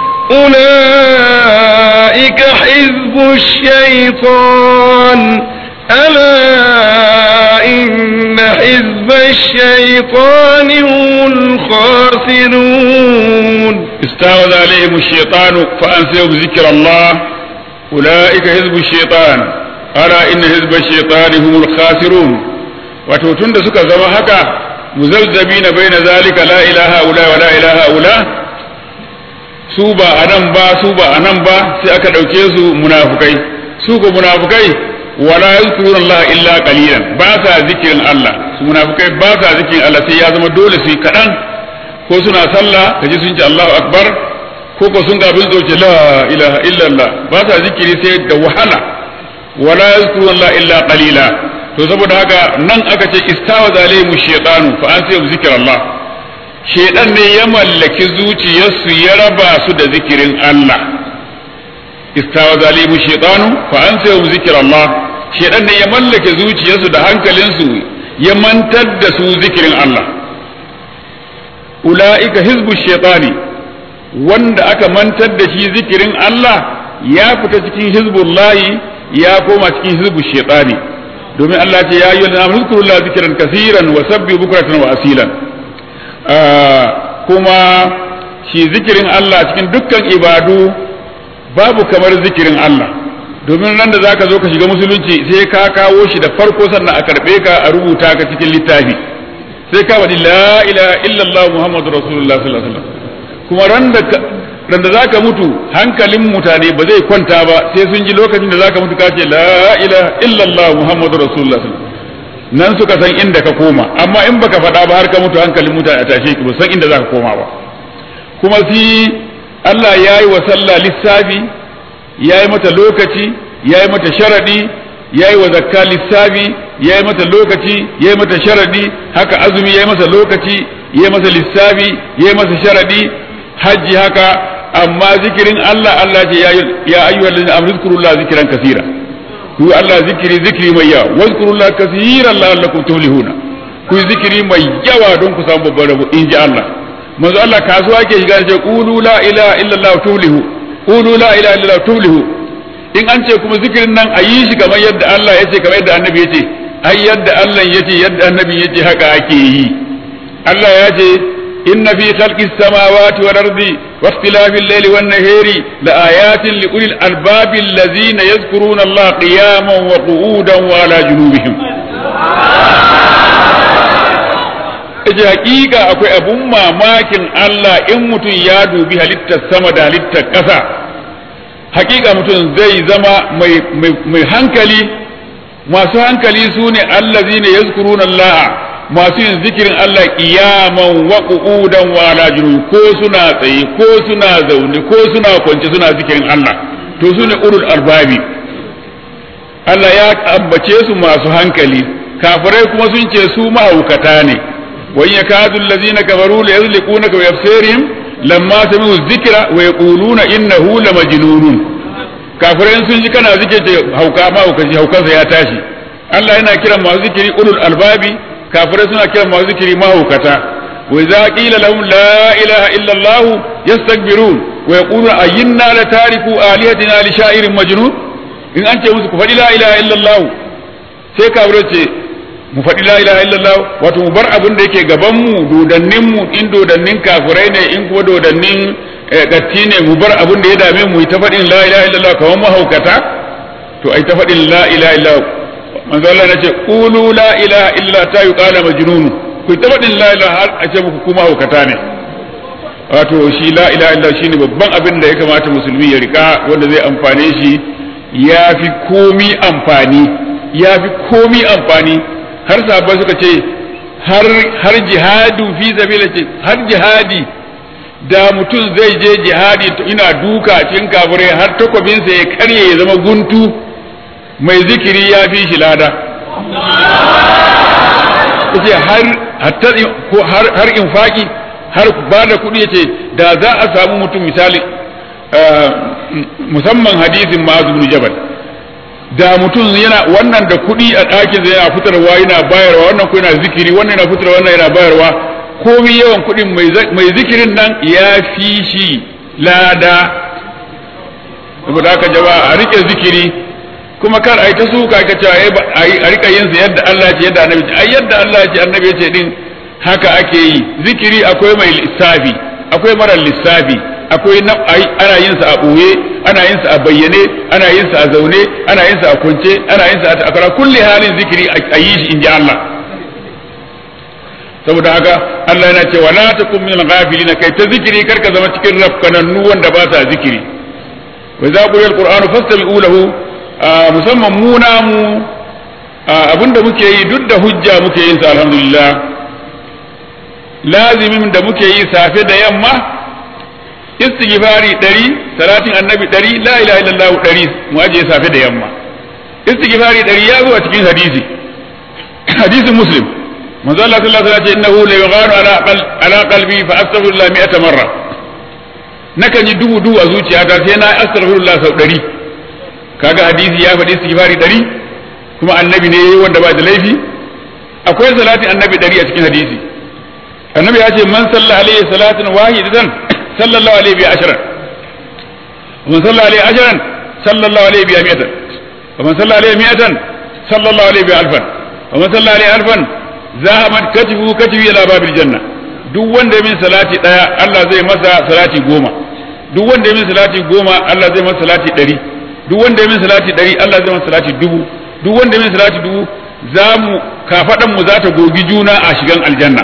أولئك حزب الشيطان ألا إن حزب الشيطان هم الخاسرون استعوذ عليهم الشيطان فأنسيهم ذكر الله أولئك حزب الشيطان ألا إن حزب الشيطان هم الخاسرون وتوتون da suka zama haka muzabzabina baina zalika la ilaha ula wa la ilaha ula su ba anan ba su ba anan ba sai aka dauke su munafukai su ko munafukai wala yazkuruna Allah illa qalilan ba sa zikirin Allah su munafukai ba sa zikirin Allah sai ya zama dole su kadan ko suna sallah kaji sun ce Allahu akbar ko ko sun gabin su ce la ilaha illallah ba sa zikiri sai da wahala wala yazkuruna Allah illa qalila to saboda haka nan aka ce istawa zalimu shaytanu fa an sai zikir Allah shaytan ne ya mallaki zuciyarsu ya raba su da zikirin Allah istawa zalimu shaytanu fa an sai zikir Allah shaytan ne ya mallake zuciyarsu da hankalinsu ya mantar da su zikirin Allah ula'ika hizbu shaitani wanda aka mantar da shi zikirin Allah ya fita cikin hizbullahi ya koma cikin hizbu shaitani domin Allah ce ya yi wani namun zikirullah zikiran kasiran wa sabbi bukratan wa asilan kuma shi zikirin Allah cikin dukkan ibadu babu kamar zikirin Allah domin nan da zaka zo ka shiga musulunci sai ka kawo shi da farko sannan a karbe ka a rubuta ka cikin littafi sai ka faɗi la ilaha illallah muhammadu rasulullah sallallahu alaihi wasallam kuma ran da ran da zaka mutu hankalin mutane ba zai kwanta ba sai sun ji lokacin da zaka mutu ka ce la ilaha illallah muhammadu rasulullah sallallahu alaihi wasallam nan suka san inda ka koma amma in baka faɗa ba har ka mutu hankalin mutane a tashe ki ba san inda zaka koma ba kuma si Allah ya yi wa sallah lissafi ya yi mata lokaci ya yi mata sharadi yayi wa zakka lissafi yayi mata lokaci yayi mata sharadi haka azumi yayi masa lokaci yayi masa lissafi yayi masa sharadi hajji haka amma zikirin Allah Allah ce ya ayyuhal ladina amanu zkurullaha zikran kaseera ku Allah zikiri zikiri mai yawa wazkurullaha kaseeran la'allakum tuflihuna ku zikiri mai yawa don ku samu babban rabo in ji Allah manzo Allah kasuwa ke shiga ce qulu la ilaha illallah tuflihu qulu la ilaha illallah tuflihu in an ce kuma zikirin nan a yi shi kamar yadda Allah ya ce kamar yadda annabi ya ce ai yadda Allah ya ce yadda annabi ya ce haka ake yi Allah ya ce inna fi khalqis samawati wal ardi wa ikhtilafil layli wan nahari la ayatin li ulil albabi allazina yadhkuruna Allah qiyaman wa qu'udan wa ala junubihim Ije hakika akwai abun mamakin Allah in mutum ya dubi halittar sama da halittar ƙasa hakika mutum zai zama mai hankali masu hankali su ne allazi ne yazkuruna Allah masu yin zikirin Allah qiyaman wa qu'udan wa ala ko suna tsaye ko suna zaune ko suna kwance suna zikirin Allah to su ne ulul albabi Allah ya ambace su masu hankali kafirai kuma sun ce su mahaukata ne wa yakadu allazina kafaru la yazliqunaka bi absarihim lamma sami'u dhikra wa yaquluna innahu lamajnunun kafirai sun ji kana zike ce hauka ma hauka haukansa ya tashi Allah yana kiran masu zikiri ulul albabi kafirai suna kiran masu zikiri mahaukata wa idza qila lahum la ilaha illa Allah yastakbirun wa yaquluna ayyinna la tariku alihatina li sha'irin majnun in an ce musu ku faɗi la ilaha illa Allah sai kafirai ce mu faɗi la ilaha illallah wato mu bar abin da yake gaban mu dodannin mu in dodannin kafirai ne in kuma dodannin gatti ne mu bar abin da ya dame mu ta faɗin la ilaha illallah kamar mahaukata to ai ta faɗin la ilaha illallah manzo Allah nace qulu la ilaha illallah ta yuqala majnun ku ta faɗin la ilaha har a ce muku kuma haukata ne wato shi la ilaha illallah shine babban abin da ya kamata musulmi ya rika wanda zai amfane shi ya fi komi amfani ya fi komi amfani har sahabbai suka ce har jihadu fi sabila ce har jihadi da mutum zai je jihadi to ina duka cikin kafirai har takwabinsa ya karye ya zama guntu mai zikiri ya fi shi lada yace har har infaki har ba da kuɗi yace da za a samu mutum misali musamman hadisin ma'azu bin jabal da mutum yana wannan da kuɗi a ɗakin yana fitarwa yana bayarwa wannan ko yana zikiri wannan yana fitarwa wannan yana bayarwa komai yawan kuɗin mai zikirin nan ya fi shi lada saboda haka jama'a a rike zikiri kuma kar a yi ta suka ka cewa a rika yin sa yadda Allah ce yadda annabi ce ai yadda Allah ce annabi ya ce din haka ake yi zikiri akwai mai lissafi akwai mara lissafi akwai ana yin sa a ɓoye ana yin sa a bayyane ana yin sa a zaune ana yin sa a kwance ana yin sa a takara kulli halin zikiri a yi shi in ji Allah saboda haka Allah yana cewa la takum min al-ghafilin kai ta zikiri kar ka zama cikin rafkanannu wanda ba sa zikiri wa idza quriya al-qur'anu fastami'u lahu musamman mu namu abinda muke yi duk da hujja muke yin sa alhamdulillah lazimin da muke yi safe da yamma istighfari ɗari salatin annabi ɗari la ilaha illallah ɗari mu ajiye safe da yamma istighfari ɗari ya zo a cikin hadisi hadisin muslim manzo Allah sallallahu alaihi wasallam ce innahu la yughanu ala ala qalbi fa astaghfirullah mi'ata marra nakan yi dubu dubu a zuciyata sai na astaghfirullah sau ɗari kaga hadisi ya faɗi istighfari ɗari kuma annabi ne wanda ba da laifi akwai salatin annabi ɗari a cikin hadisi annabi ya ce man salla alaihi salatin wahidatan صلى الله عليه بها عشرا ومن صلى عليه عشرا صلى الله عليه بها مئة ومن صلى عليه مئة صلى الله عليه بها ألفا ومن صلى عليه ألفا ذهبت كتفه كتفه إلى باب الجنة duk wanda min salati daya Allah zai masa salati goma duk wanda min salati goma Allah zai masa salati ɗari duk wanda min salati ɗari Allah zai masa salati dubu duk wanda min salati dubu za mu kafaɗan mu za ta gogi juna a shigan aljanna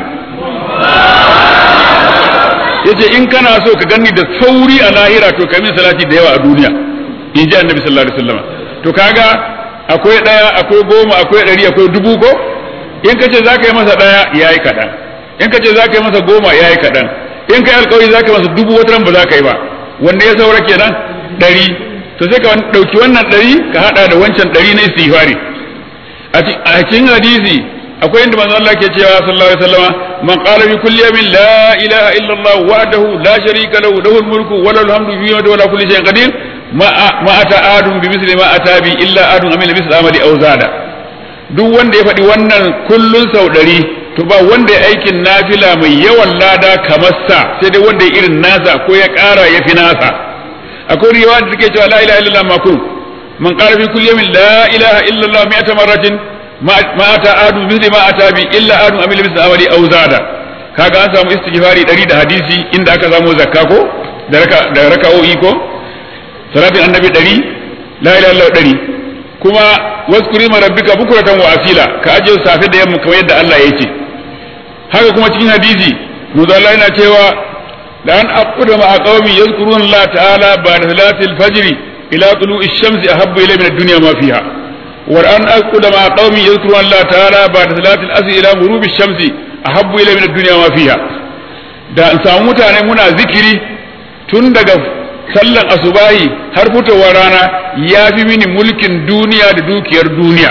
yace in kana so ka ganni da sauri a lahira to ka min salati da yawa a duniya in ji annabi sallallahu alaihi wasallam to kaga akwai daya akwai goma akwai ɗari akwai dubu ko in ka ce za ka yi masa daya yayi kaɗan in ka ce za ka yi masa goma yayi kaɗan in ka yi alkawari za ka yi masa dubu wata ba za ka yi ba wanda ya saura kenan ɗari to sai ka ɗauki wannan ɗari ka haɗa da wancan ɗari na istighfari a cikin hadisi akwai inda manzo Allah ke cewa sallallahu alaihi wasallam man qala bi kulli yawmin la ilaha illa Allah wahdahu la sharika lahu lahul mulku wa lahul hamdu fi yawmi wa la kulli shay'in qadir ma ma ata adun bi misli ma ata bi illa adun amila misli amali aw zada duk wanda ya faɗi wannan kullun sau ɗari to ba wanda ya aikin nafila mai yawan lada kamar sa sai dai wanda ya irin nasa ko ya ƙara ya fi nasa akwai riwaya da take cewa la ilaha illallah makun man qala fi kulli yawmin la ilaha illallah mi'ata marratin ma ata adu misli ma ata bi illa adu amila misli amali aw zada kaga an samu istighfari 100 da hadisi inda aka samu zakka ko da raka da raka'o'i ko salatin annabi 100 la ilaha illallah 100 kuma waskuri ma rabbika bukuratan wa asila ka aje safe da yamma kamar yadda Allah ya ce haka kuma cikin hadisi manzo Allah yana cewa la an aquda ma qaumi yadhkurun Allah ta'ala ba'da salatil fajr ila tulu'i shamsi ahabbu ilayya min ad-dunya ma fiha wa an aquda ma qaumi yadhkurun Allah ta'ala ba'da salatil asr ila ghurubi shamsi ahabbu ilayya min ad-dunya ma fiha da an samu mutane muna zikiri tun daga sallan asubahi har fitowar rana ya fi mini mulkin duniya da dukiyar duniya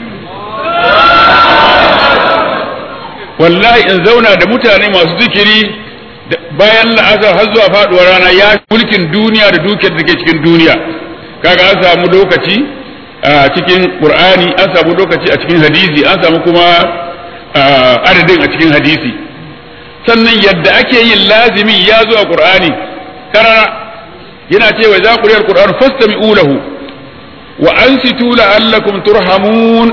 wallahi in zauna da mutane masu zikiri bayan la'asar har zuwa faduwar rana ya fi mulkin duniya da dukiyar da ke cikin duniya kaga an samu lokaci a cikin qur'ani an samu lokaci a cikin hadisi an samu kuma adadin a cikin hadisi sannan yadda ake yin lazimi ya zo a qur'ani karara yana cewa za ku riyar Qur'an fastami'u lahu wa ansitu la'allakum turhamun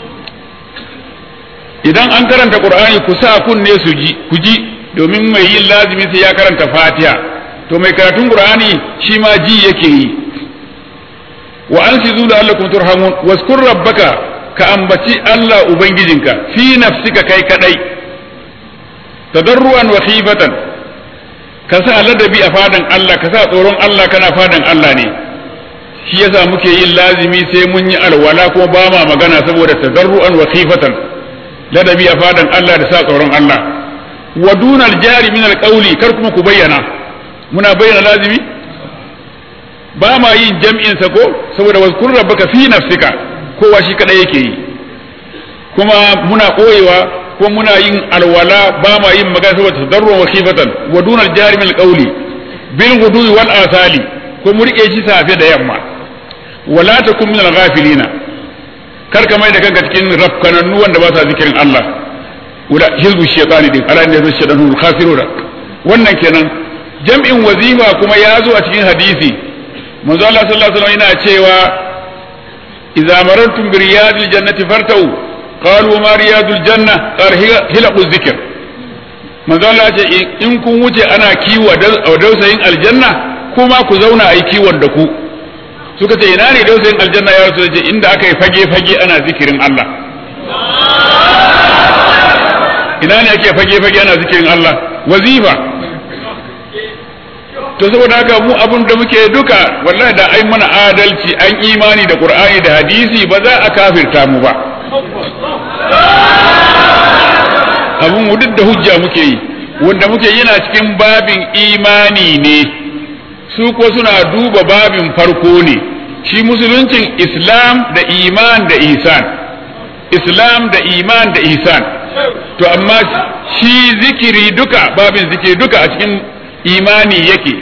idan an karanta Qur'ani ku sa kunne su ji ku ji domin mai yin lazimi sai ya karanta Fatiha to mai karatun Qur'ani shi ma ji yake yi wa ansitu la'allakum turhamun waskur rabbaka ka ambaci Allah ubangijinka fi nafsika kai kadai tadarruan wa khifatan ka sa ladabi a fadan Allah ka sa tsoron Allah kana fadan Allah ne shi yasa muke yin lazimi sai mun yi alwala kuma ba ma magana saboda tadarru'an wa khifatan ladabi a fadan Allah da sa tsoron Allah wa dunal jari min alqawli kar kuma ku bayyana muna bayyana lazimi ba ma yin jam'in sa ko saboda wazkur rabbaka fi nafsika kowa shi kadai yake yi kuma muna koyewa ko muna yin alwala ba ma yin magana saboda tadarruwan wa khifatan wa dunal jari min alqawli bil ghudwi wal asali ko mu rike shi safe da yamma wala takum min al-ghafilina kar ka mai da kanka cikin rafkanannu wanda ba sa zikirin Allah wala hizbu shaytani din ala ne zai shaytanu khasiruna wannan kenan jam'in wazifa kuma ya zo a cikin hadisi manzo Allah sallallahu alaihi wasallam yana cewa idza marartum bi riyadil jannati fartau qalu ma riyadul janna qala hilaqu zikr manzo Allah ce in kun wuce ana kiwo a dausayin aljanna kuma ku zauna a yi kiwon da ku suka ce ina ne dausayin aljanna ya rasu ce inda aka yi fage fage ana zikirin Allah ina ne ake fage fage ana zikirin Allah wazifa to saboda haka mu abun da muke duka wallahi da ai mana adalci an imani da qur'ani da hadisi ba za a kafirta mu ba abun mu duk da hujja muke yi wanda muke yana cikin babin imani ne su ko suna duba babin farko ne shi musuluncin islam da iman da isan islam da iman da isan to amma shi zikiri duka babin zikiri duka a cikin imani yake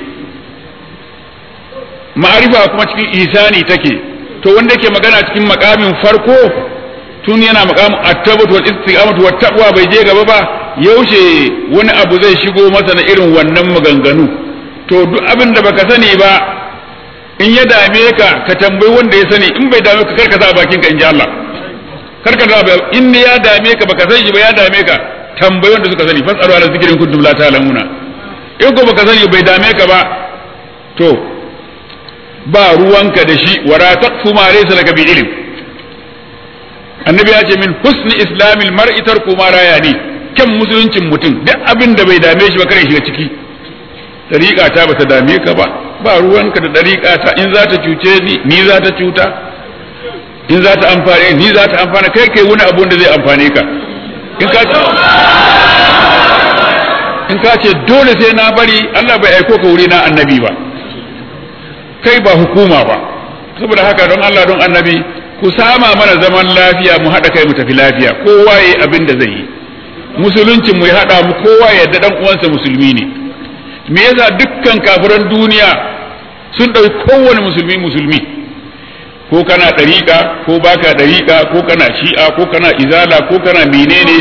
ma'arifa kuma cikin isani take to wanda yake magana cikin makamin farko tun yana makamin at-tabat wal istiqamatu wat taqwa bai je gaba ba yaushe wani abu zai shigo masa na irin wannan maganganu to duk abin da baka sani ba in ya dame ka ka tambayi wanda ya sani in bai dame ka karka sa bakin ka in ji Allah karka sa in ya dame ka baka sani ba ya dame ka tambayi wanda suka sani fasalu ala zikrin kuntum la ta'lamuna in ko baka sani bai dame ka ba to ba ruwanka da shi wara taqfu ma laysa laka bi ilm annabi ya ce min husni islamil mar'i tarku ma rayani kyan musuluncin mutum duk abin da bai dame shi ba kare shiga ciki dariƙa ta bata dame ka ba ba ruwanka da dariƙa ta in za ta cuce ni ni za ta cuta in za ta amfane ni za ta amfana kai kai wani abun da zai amfane ka in ka ce in ka ce dole sai na bari Allah bai aiko ka wuri na annabi ba kai ba hukuma ba saboda haka don Allah don annabi ku sama mana zaman lafiya mu haɗa kai mu tafi lafiya kowa yayi abin da zai yi musuluncin mu ya haɗa mu kowa ya yarda dan uwansa musulmi ne me yasa dukkan kafiran duniya sun ɗauki kowane musulmi musulmi ko kana ɗariƙa ko baka ɗariƙa ko kana shi'a ko kana izala ko kana menene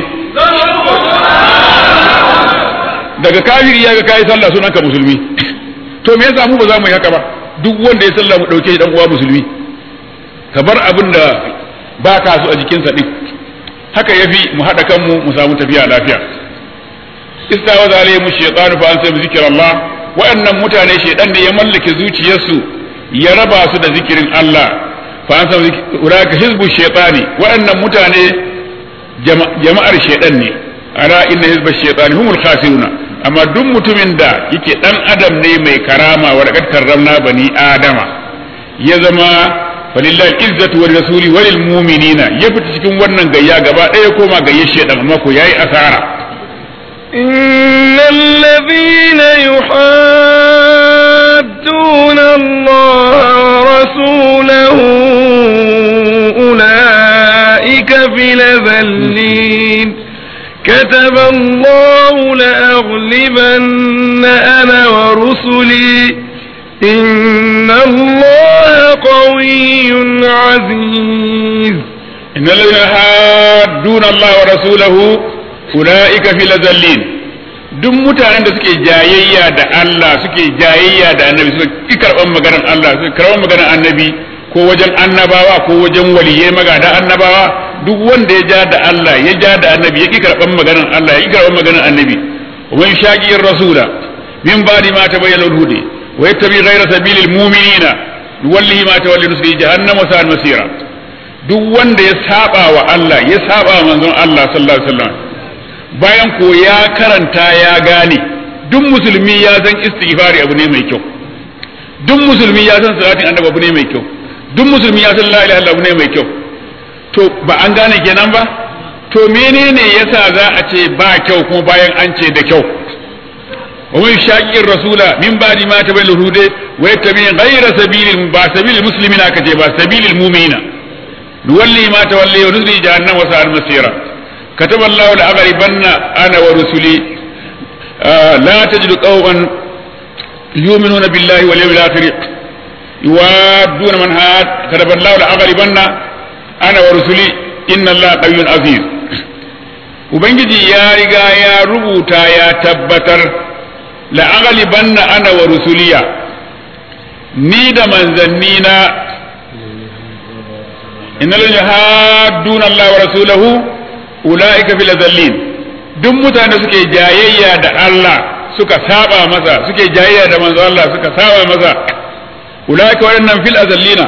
daga kafiri ya ga kai sallah sunanka musulmi to me yasa mu ba za mu yi haka ba duk wanda ya sallah mu dauke dan uwa musulmi ka bar abin da ba ka so a jikinsa din haka yafi mu hada kanmu mu samu tafiya lafiya istawaza alaihim shaytanu fa ansa zikrallah wa'annan mutane shaydan ne ya mallake zuciyarsu ya raba su da zikirin Allah fa ansa uraka hizbu shaytani wa'annan mutane jama'ar shaydan ne ala inna hizba shaytani humul khasiruna amma duk mutumin da yake dan adam ne mai karama wa laqad karramna bani adama ya zama falillahi izzatu wa rasuli wa lil mu'minina ya fita cikin wannan gayya gaba ɗaya koma gayyar shedan amma ko yayi asara إن الذين يحادون الله ورسوله أولئك في الأذلين كتب الله لأغلبن أنا ورسلي إن الله قوي عزيز إن الذين يحادون الله ورسوله أولئك في الأذلين duk mutanen da suke jayayya da Allah suke jayayya da annabi suka ki karban maganar Allah suka karban maganar annabi ko wajen annabawa ko wajen waliyai magada annabawa duk wanda ya ja da Allah ya ja da annabi ya ki karban maganar Allah ya ki karban maganar annabi wa man shaqi rasula min ba'di ma tabayyana al-huda wa yattabi ghayra sabilil mu'minina nuwallihi ma tawalla nusli jahannam wa sa'at masira duk wanda ya saba wa Allah ya saba wa manzon Allah sallallahu alaihi wasallam bayan ko ya karanta ya gane duk musulmi ya san istighfari abu ne mai kyau duk musulmi ya san salatin annabi abu ne mai kyau duk musulmi ya san la ilaha illallah abu ne mai kyau to ba an gane kenan ba to menene yasa za a ce ba kyau kuma bayan an ce da kyau wa man shaqir rasula min ba'di ma tabayyana hude wa yattabi ghayra sabilil ba sabilil muslimina kace ba sabilil mu'minina nuwalli ma tawalli wa nusli jahannam wa sa'al masira كتب الله لأغلبن أنا ورسلي آه لا تجد قوما يؤمنون بالله واليوم الآخر يوادون من هاد كتب الله لأغلبن أنا ورسلي إن الله قوي عزيز Ubangiji ya riga ya rubuta ya tabbatar la'aghalibanna ana wa rusuliya ni da manzannina innal yahadduna Allah wa rasulahu ulaika fil azallin duk mutane suke jayayya da Allah suka saba masa suke jayayya da manzo Allah suka saba masa ulaika waɗannan fil azallina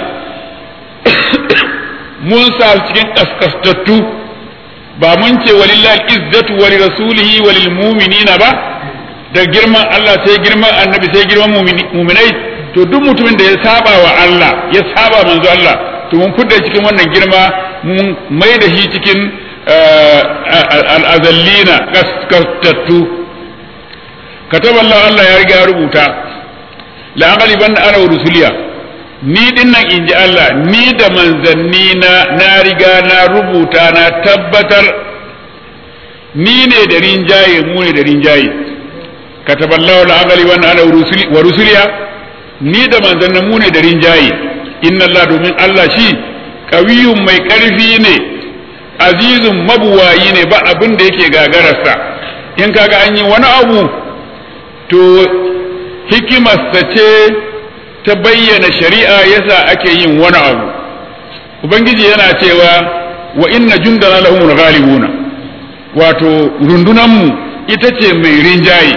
mun sa cikin kaskastattu ba mun ce walillahi izzatu wa rasulihi wa lil mu'minina ba da girman Allah sai girman annabi sai girman mu'minai to duk mutumin da ya saba wa Allah ya saba manzo Allah to mun fudda cikin wannan girma mun mai da shi cikin al'azallina kaskantattu kataba Allah Allah ya riga ya rubuta la'aqali banda ana wa rusuliya ni dinnan in ji Allah ni da manzanni na na riga na rubuta na tabbatar ni ne da rinjaye mu ne da rinjaye kataba Allah la'aqali banda ana wa rusuliya ni da manzanni mu ne da rinjaye inna Allah domin Allah shi kawiyun mai karfi ne azizun mabuwayi ne ba abin da yake gagararsa in kaga an yi wani abu to hikimarsa ce ta bayyana shari'a yasa ake yin wani abu ubangiji yana cewa wa inna jundana lahumul ghalibuna wato rundunanmu ita ce mai rinjaye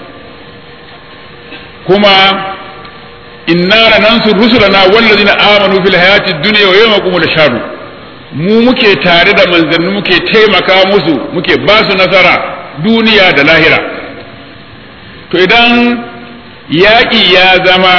kuma inna lanansur rusulana wallazina amanu fil hayati dunya wa yawma yaqumul ashhadu mu muke tare da manzanni muke taimaka musu muke ba su nasara duniya da lahira to idan yaƙi ya zama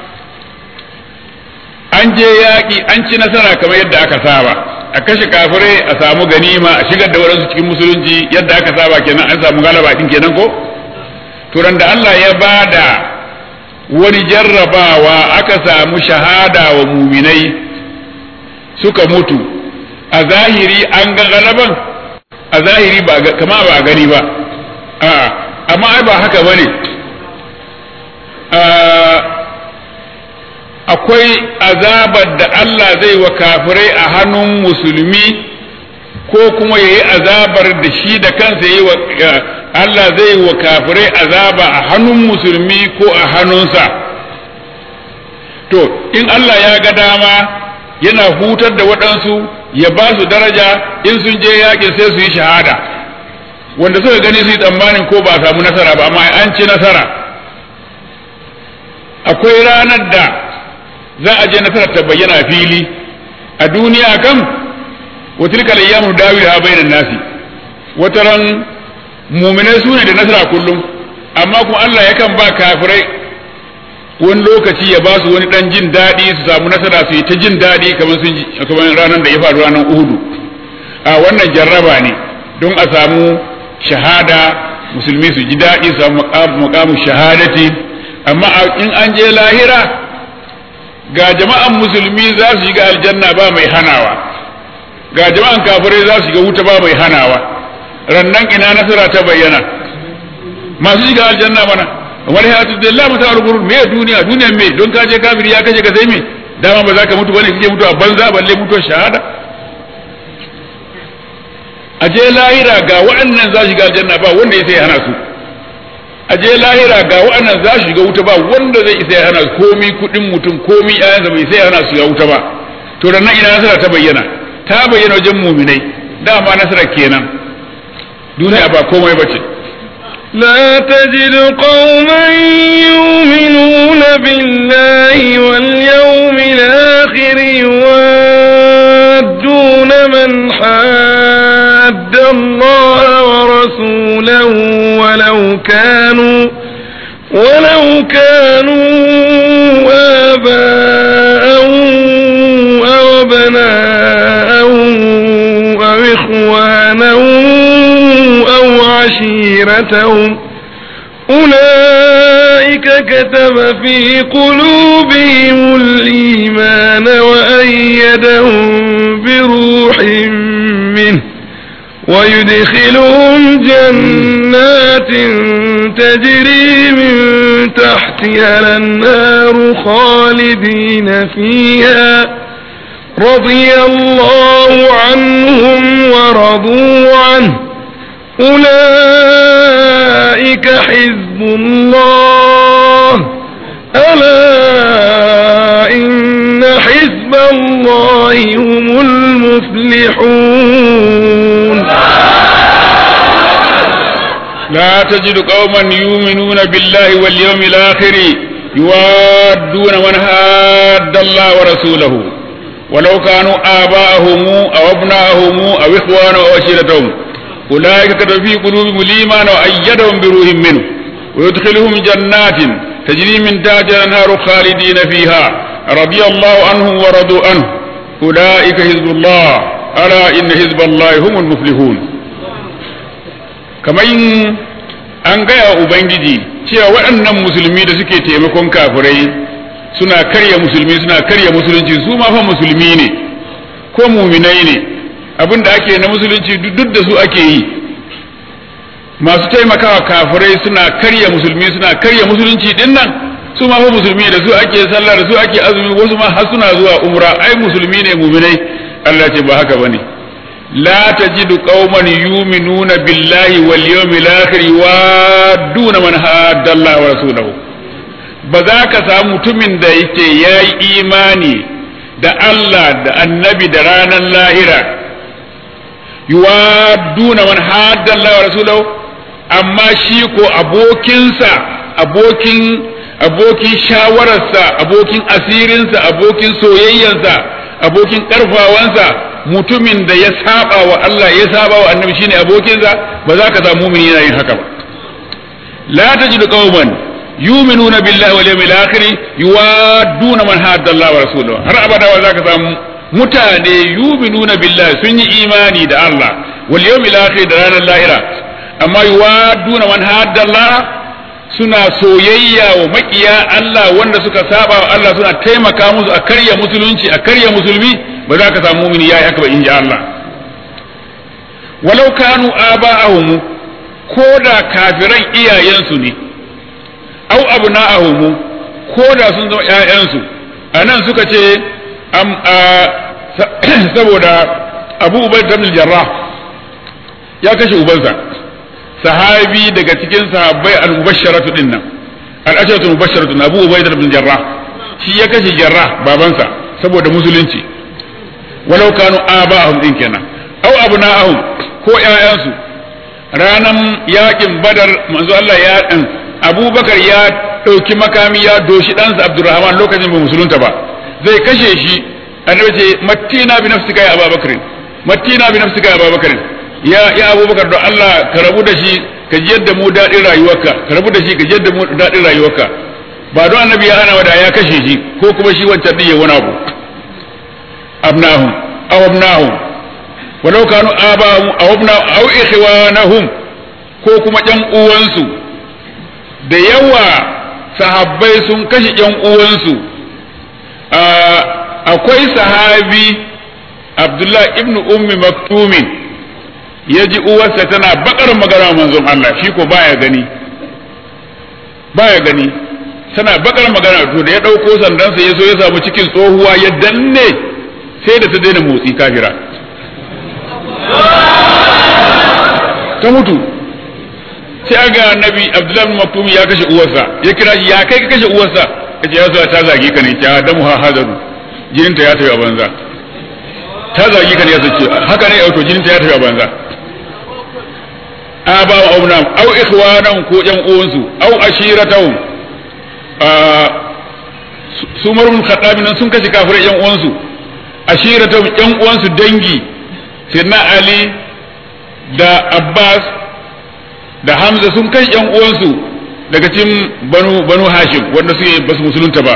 an je yaƙi an ci nasara kamar yadda aka saba a kashe kafirai a samu ganima a shigar da waɗansu cikin musulunci yadda aka saba kenan an samu galaba din kenan ko to da Allah ya bada wani jarrabawa aka samu shahada wa muminai suka mutu a zahiri an ga galaban a zahiri ba kama ba a gani ba amma ai ba haka bane akwai azabar da Allah zai wa kafirai a hannun musulmi ko kuma yayi azabar da shi da kansa yayi wa Allah zai wa kafirai azaba a hannun musulmi ko a hannunsa to in Allah ya ga dama yana hutar da waɗansu ya ba su daraja in sun je yaƙin sai su yi shahada wanda suka gani su yi tsammanin ko ba samu nasara ba amma an ci nasara akwai ranar da za a je nasarar ta bayyana fili a duniya kam wa tilka ayyamu dawiha bainan nasi wataran mu'minai su ne da nasara kullum amma kuma Allah yakan ba kafirai wani lokaci ya ba su wani dan jin daɗi su samu nasara su yi ta jin daɗi kamar sun kamar ranar da ya faru ranar Uhudu a wannan jarraba ne don a samu shahada musulmi su ji daɗi su samu muqamu shahadati amma in an je lahira ga jama'an musulmi za su shiga aljanna ba mai hanawa ga jama'an kafirai za su shiga wuta ba mai hanawa rannan ina nasara ta bayyana masu shiga aljanna mana wani hayatu da Allah mata rubur me duniya duniya me don ka je kafiri ya kaje ka sai me dama ba za ka mutu bane kike mutu a banza balle mutu shahada a je lahira ga waɗannan za su shiga aljanna ba wanda ya sai hana su a je lahira ga waɗannan za su shiga wuta ba wanda zai isa ya hana komi kuɗin mutum komi ƴaƴansa bai sai ya hana su shiga wuta ba to da nan ina nasara ta bayyana ta bayyana wajen muminai dama nasara kenan duniya ba komai bace لا تجد قوما يؤمنون بالله واليوم الآخر يوادون من حاد الله ورسوله ولو كانوا ولو كانوا آباءهم أو أبناءهم أو إخوانهم أو عشيرتهم أولئك كتب في قلوبهم الإيمان وأيدهم بروح منه ويدخلهم جنات تجري من تحتها الأنهار خالدين فيها رضي الله عنهم ورضوا عنه أولئك حزب الله ألا إن حزب الله هم المفلحون لا تجد قوما يؤمنون بالله واليوم الآخر يوادون من هاد الله ورسوله ولو كانوا آباءهم أو أبناءهم أو إخوانهم أو عشيرتهم أولئك كتب في قلوبهم الإيمان وأيدهم بروح منه ويدخلهم جنات تجري من تحتها الأنهار خالدين فيها رضي الله عنهم ورضوا عنه أولئك حزب الله ألا إن حزب الله هم المفلحون kamar an gaya ubangiji cewa waɗannan musulmi da suke taimakon kafirai suna karya musulmi suna karya musulunci su ma fa musulmi ne ko muminai ne abin da ake na musulunci duk da su ake yi masu taimakawa kafirai suna karya musulmi suna karya musulunci din nan su ma fa musulmi da su ake sallah da su ake azumi wasu ma har suna zuwa umra ai musulmi ne muminai Allah ce ba haka bane لا تجد قوما يؤمنون بالله واليوم الآخر يوادون من هاد الله ورسوله بذاك samu mutumin da yake yayi imani da Allah da annabi da ranar lahira yuwaduna man hadda Allah wa rasulahu amma shi ko abokinsa abokin abokin shawararsa abokin asirinsa abokin soyayyarsa abokin karfawansa mutumin da ya saba wa Allah ya saba wa annabi shine abokinsa ba za ka samu mumini yana yin haka ba la tajidu qauman yu'minuna billahi wal yawmil akhir yuwadduna man hadda Allah wa rasulahu har abada wa za ka samu mutane yu'minuna billahi sun yi imani da Allah wal yawmil akhir da ranar lahira amma yuwadduna man hadda Allah suna soyayya wa makiya Allah wanda suka saba wa Allah suna taimaka musu a karya musulunci a karya musulmi ba za ka samu mumini yayi haka ba in ji Allah walau kanu aba'ahum ko da kafiran iyayensu ne au abna'ahum ko da sun zama ƴaƴansu anan suka ce am saboda Abu Ubayd ibn Jarrah ya kashe ubansa sahabi daga cikin sahabbai al-mubashsharatu din nan al-asharatu mubashsharatu Abu Ubayd ibn Jarrah shi ya kashe Jarrah babansa saboda musulunci walau kanu aba'ahum din kenan au abna'ahum ko ƴaƴansu ranan yakin Badar manzo Allah ya dan Abubakar ya ɗauki makami ya doshi ɗansa Abdurrahman lokacin bai musulunta ba zai kashe shi annabi ce mattina bi nafsika ya Abubakar mattina bi nafsika ya Abubakar ya ya Abubakar don Allah ka rabu da shi ka ji yadda mu daɗin rayuwarka ka rabu da shi ka ji yadda mu daɗin rayuwarka ba don annabi ya hana wada ya kashe shi ko kuma shi wancan din ya wani abu abnahum aw abnahum walau kanu abahum aw abnahum aw ikhwanahum ko kuma ƴan uwansu da yawa sahabbai sun kashe ƴan uwansu akwai sahabi Abdullah ibn Ummi Maktumin ya ji uwarsa tana bakar magana manzon Allah shi ko baya gani baya gani tana bakar magana to da ya ɗauko sandansa ya so ya samu cikin tsohuwa ya danne sai da ta daina motsi kafira ta mutu sai aga annabi abdullahi bin maktum ya kashe uwarsa ya kira shi ya kai ka kashe uwarsa ya ce ya zo ta zage ka ne ta damu ha hadaru jininta ya tafi a banza ta zage ka ne ya sace haka ne auto jininta ya tafi a banza aba wa aunam au ikhwanan ko yan uwansu au ashiratahum su marun khattabi nan sun kashe kafirai yan uwansu ashiratahum yan uwansu dangi sirna ali da abbas da hamza sun kashe yan uwansu daga cikin banu banu hashim wanda suke basu musulunta ba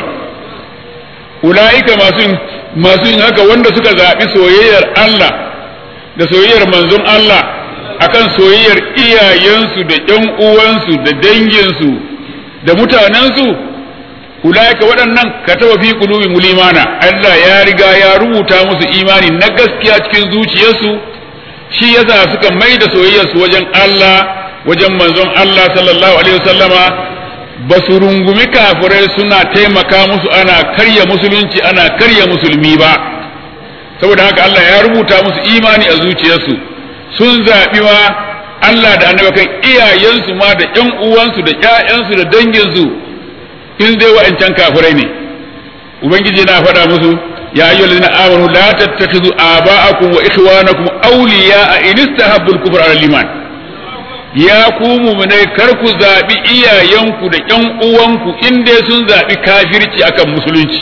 ulaika masu masu yin haka wanda suka zaɓi soyayyar Allah da soyayyar manzon Allah akan soyayyar iyayensu da ƴan uwansu da danginsu da mutanensu ulaika waɗannan kataba fi qulubi mulimana Allah ya riga ya rubuta musu imani na gaskiya cikin zuciyarsu shi yasa suka mai da soyayyarsu wajen Allah wajen manzon Allah sallallahu alaihi wasallama ba su rungumi kafirai suna taimaka musu ana karya musulunci ana karya musulmi ba saboda haka Allah ya rubuta musu imani a zuciyarsu sun zaɓi ma Allah da annabi kan iyayensu ma da ƴan uwansu da ƴaƴansu da danginsu in dai wa'ancan kafirai ne ubangiji na faɗa musu ya ayyuhal ladina amanu la tattakhidhu aba'akum wa ikhwanakum awliya'a in istahabbu al-kufra 'ala al-iman ya ku mu'minai kar ku zaɓi iyayenku da ƴan uwanku in dai sun zaɓi kafirci akan musulunci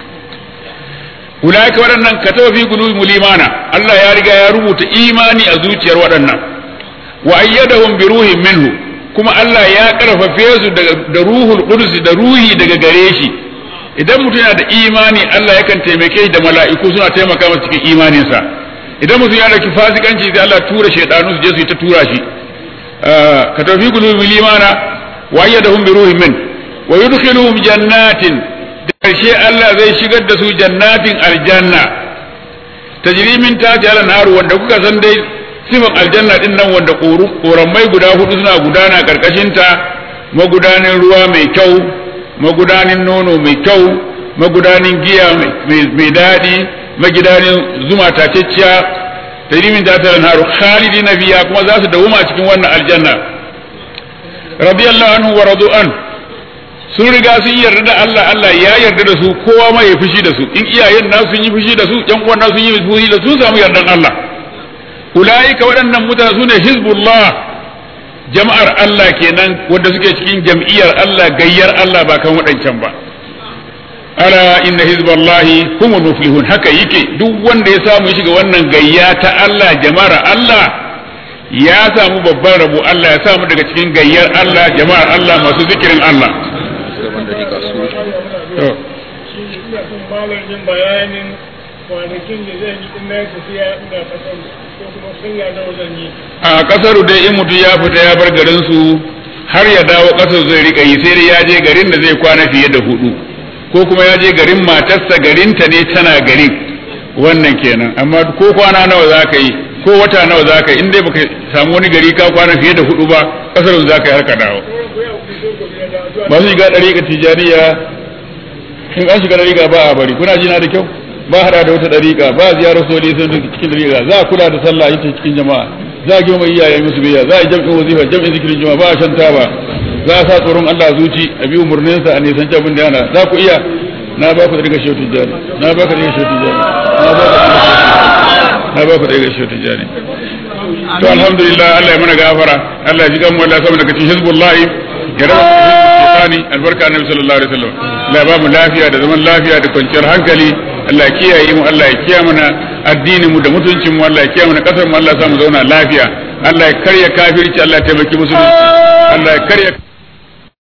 ulaika waɗannan kataba fi qulubihim limana Allah ya riga ya rubuta imani a zuciyar waɗannan wa ayyadahum bi ruhin minhu kuma Allah ya karfafe su da ruhul qudus da ruhi daga gare shi idan mutum yana da imani Allah yakan taimake shi da mala'iku suna taimaka masa cikin imaninsa idan mutum yana da fasikanci sai Allah tura shaydanu su je su yi ta tura shi kataba fi qulubihim limana wa ayyadahum bi ruhin min wa yudkhiluhum jannatin karshe Allah zai shigar da su jannatin aljanna tajrimin ta ji naru wanda kuka san dai sifan aljanna din nan wanda koramai guda hudu suna gudana karkashin ta magudanin ruwa mai kyau magudanin nono mai kyau magudanin giya mai daɗi magidanin zuma tacecciya tajrimin ta ji naru khalidina biya kuma za su dawuma cikin wannan aljanna radiyallahu anhu wa radu an sun riga sun yarda da Allah Allah ya yarda da su kowa ma ya fushi da su in iyayen na sun yi fushi da su yan uwan na sun yi fushi da su sun samu yardan Allah ulaika waɗannan mutane su ne hizbullah jama'ar Allah kenan wanda suke cikin jam'iyyar Allah gayyar Allah ba kan waɗancan ba ala inna hizballahi humul muflihun haka yake duk wanda ya samu shiga wannan gayya ta Allah jama'ar Allah ya samu babban rabo Allah ya samu daga cikin gayyar Allah jama'ar Allah masu zikirin Allah bayanin kwanakin da zai yi ina tafiya ina kasar ko kuma sanya da wajen yi a kasaru dai in mutum ya fita ya bar garin su har ya dawo ƙasar zai rika yi sai dai ya je garin da zai kwana fiye da hudu ko kuma ya je garin matarsa garinta ne tana garin wannan kenan amma ko kwana nawa za ka yi ko wata nawa za ka yi in dai baka samu wani gari ka kwana fiye da hudu ba ƙasar za ka yi har ka dawo masu shiga ɗariƙa tijaniya in an shiga ɗariƙa ba a bari kuna jina da kyau ba hada da wata ɗariƙa ba ziyarar soli sun cikin ɗariƙa za a kula da sallah ita cikin jama'a za a girma iyayen musu biya za a yi jam'in wazifa jam'in zikirin jama'a ba a shan taba za a sa tsoron Allah zuci a bi umarninsa a nisan abin da yana za ku iya na ba ku ɗariƙa shehu tijjani na ba ku ɗariƙa shehu tijjani na ba ku ɗariƙa shehu tijjani to alhamdulillah Allah ya mana gafara Allah ya ji kanmu Allah ya samu daga cikin hizbullahi ya raba shaytani albarka annabi sallallahu alaihi wasallam Allah ya ba mu lafiya da zaman lafiya da kwanciyar hankali Allah ya kiyaye mu Allah ya kiyaye mana addinin mu da mutuncin mu Allah ya kiyaye mana kasar mu Allah ya sa mu zauna lafiya Allah ya karya kafirci Allah ya taimaki musulunci Allah ya karya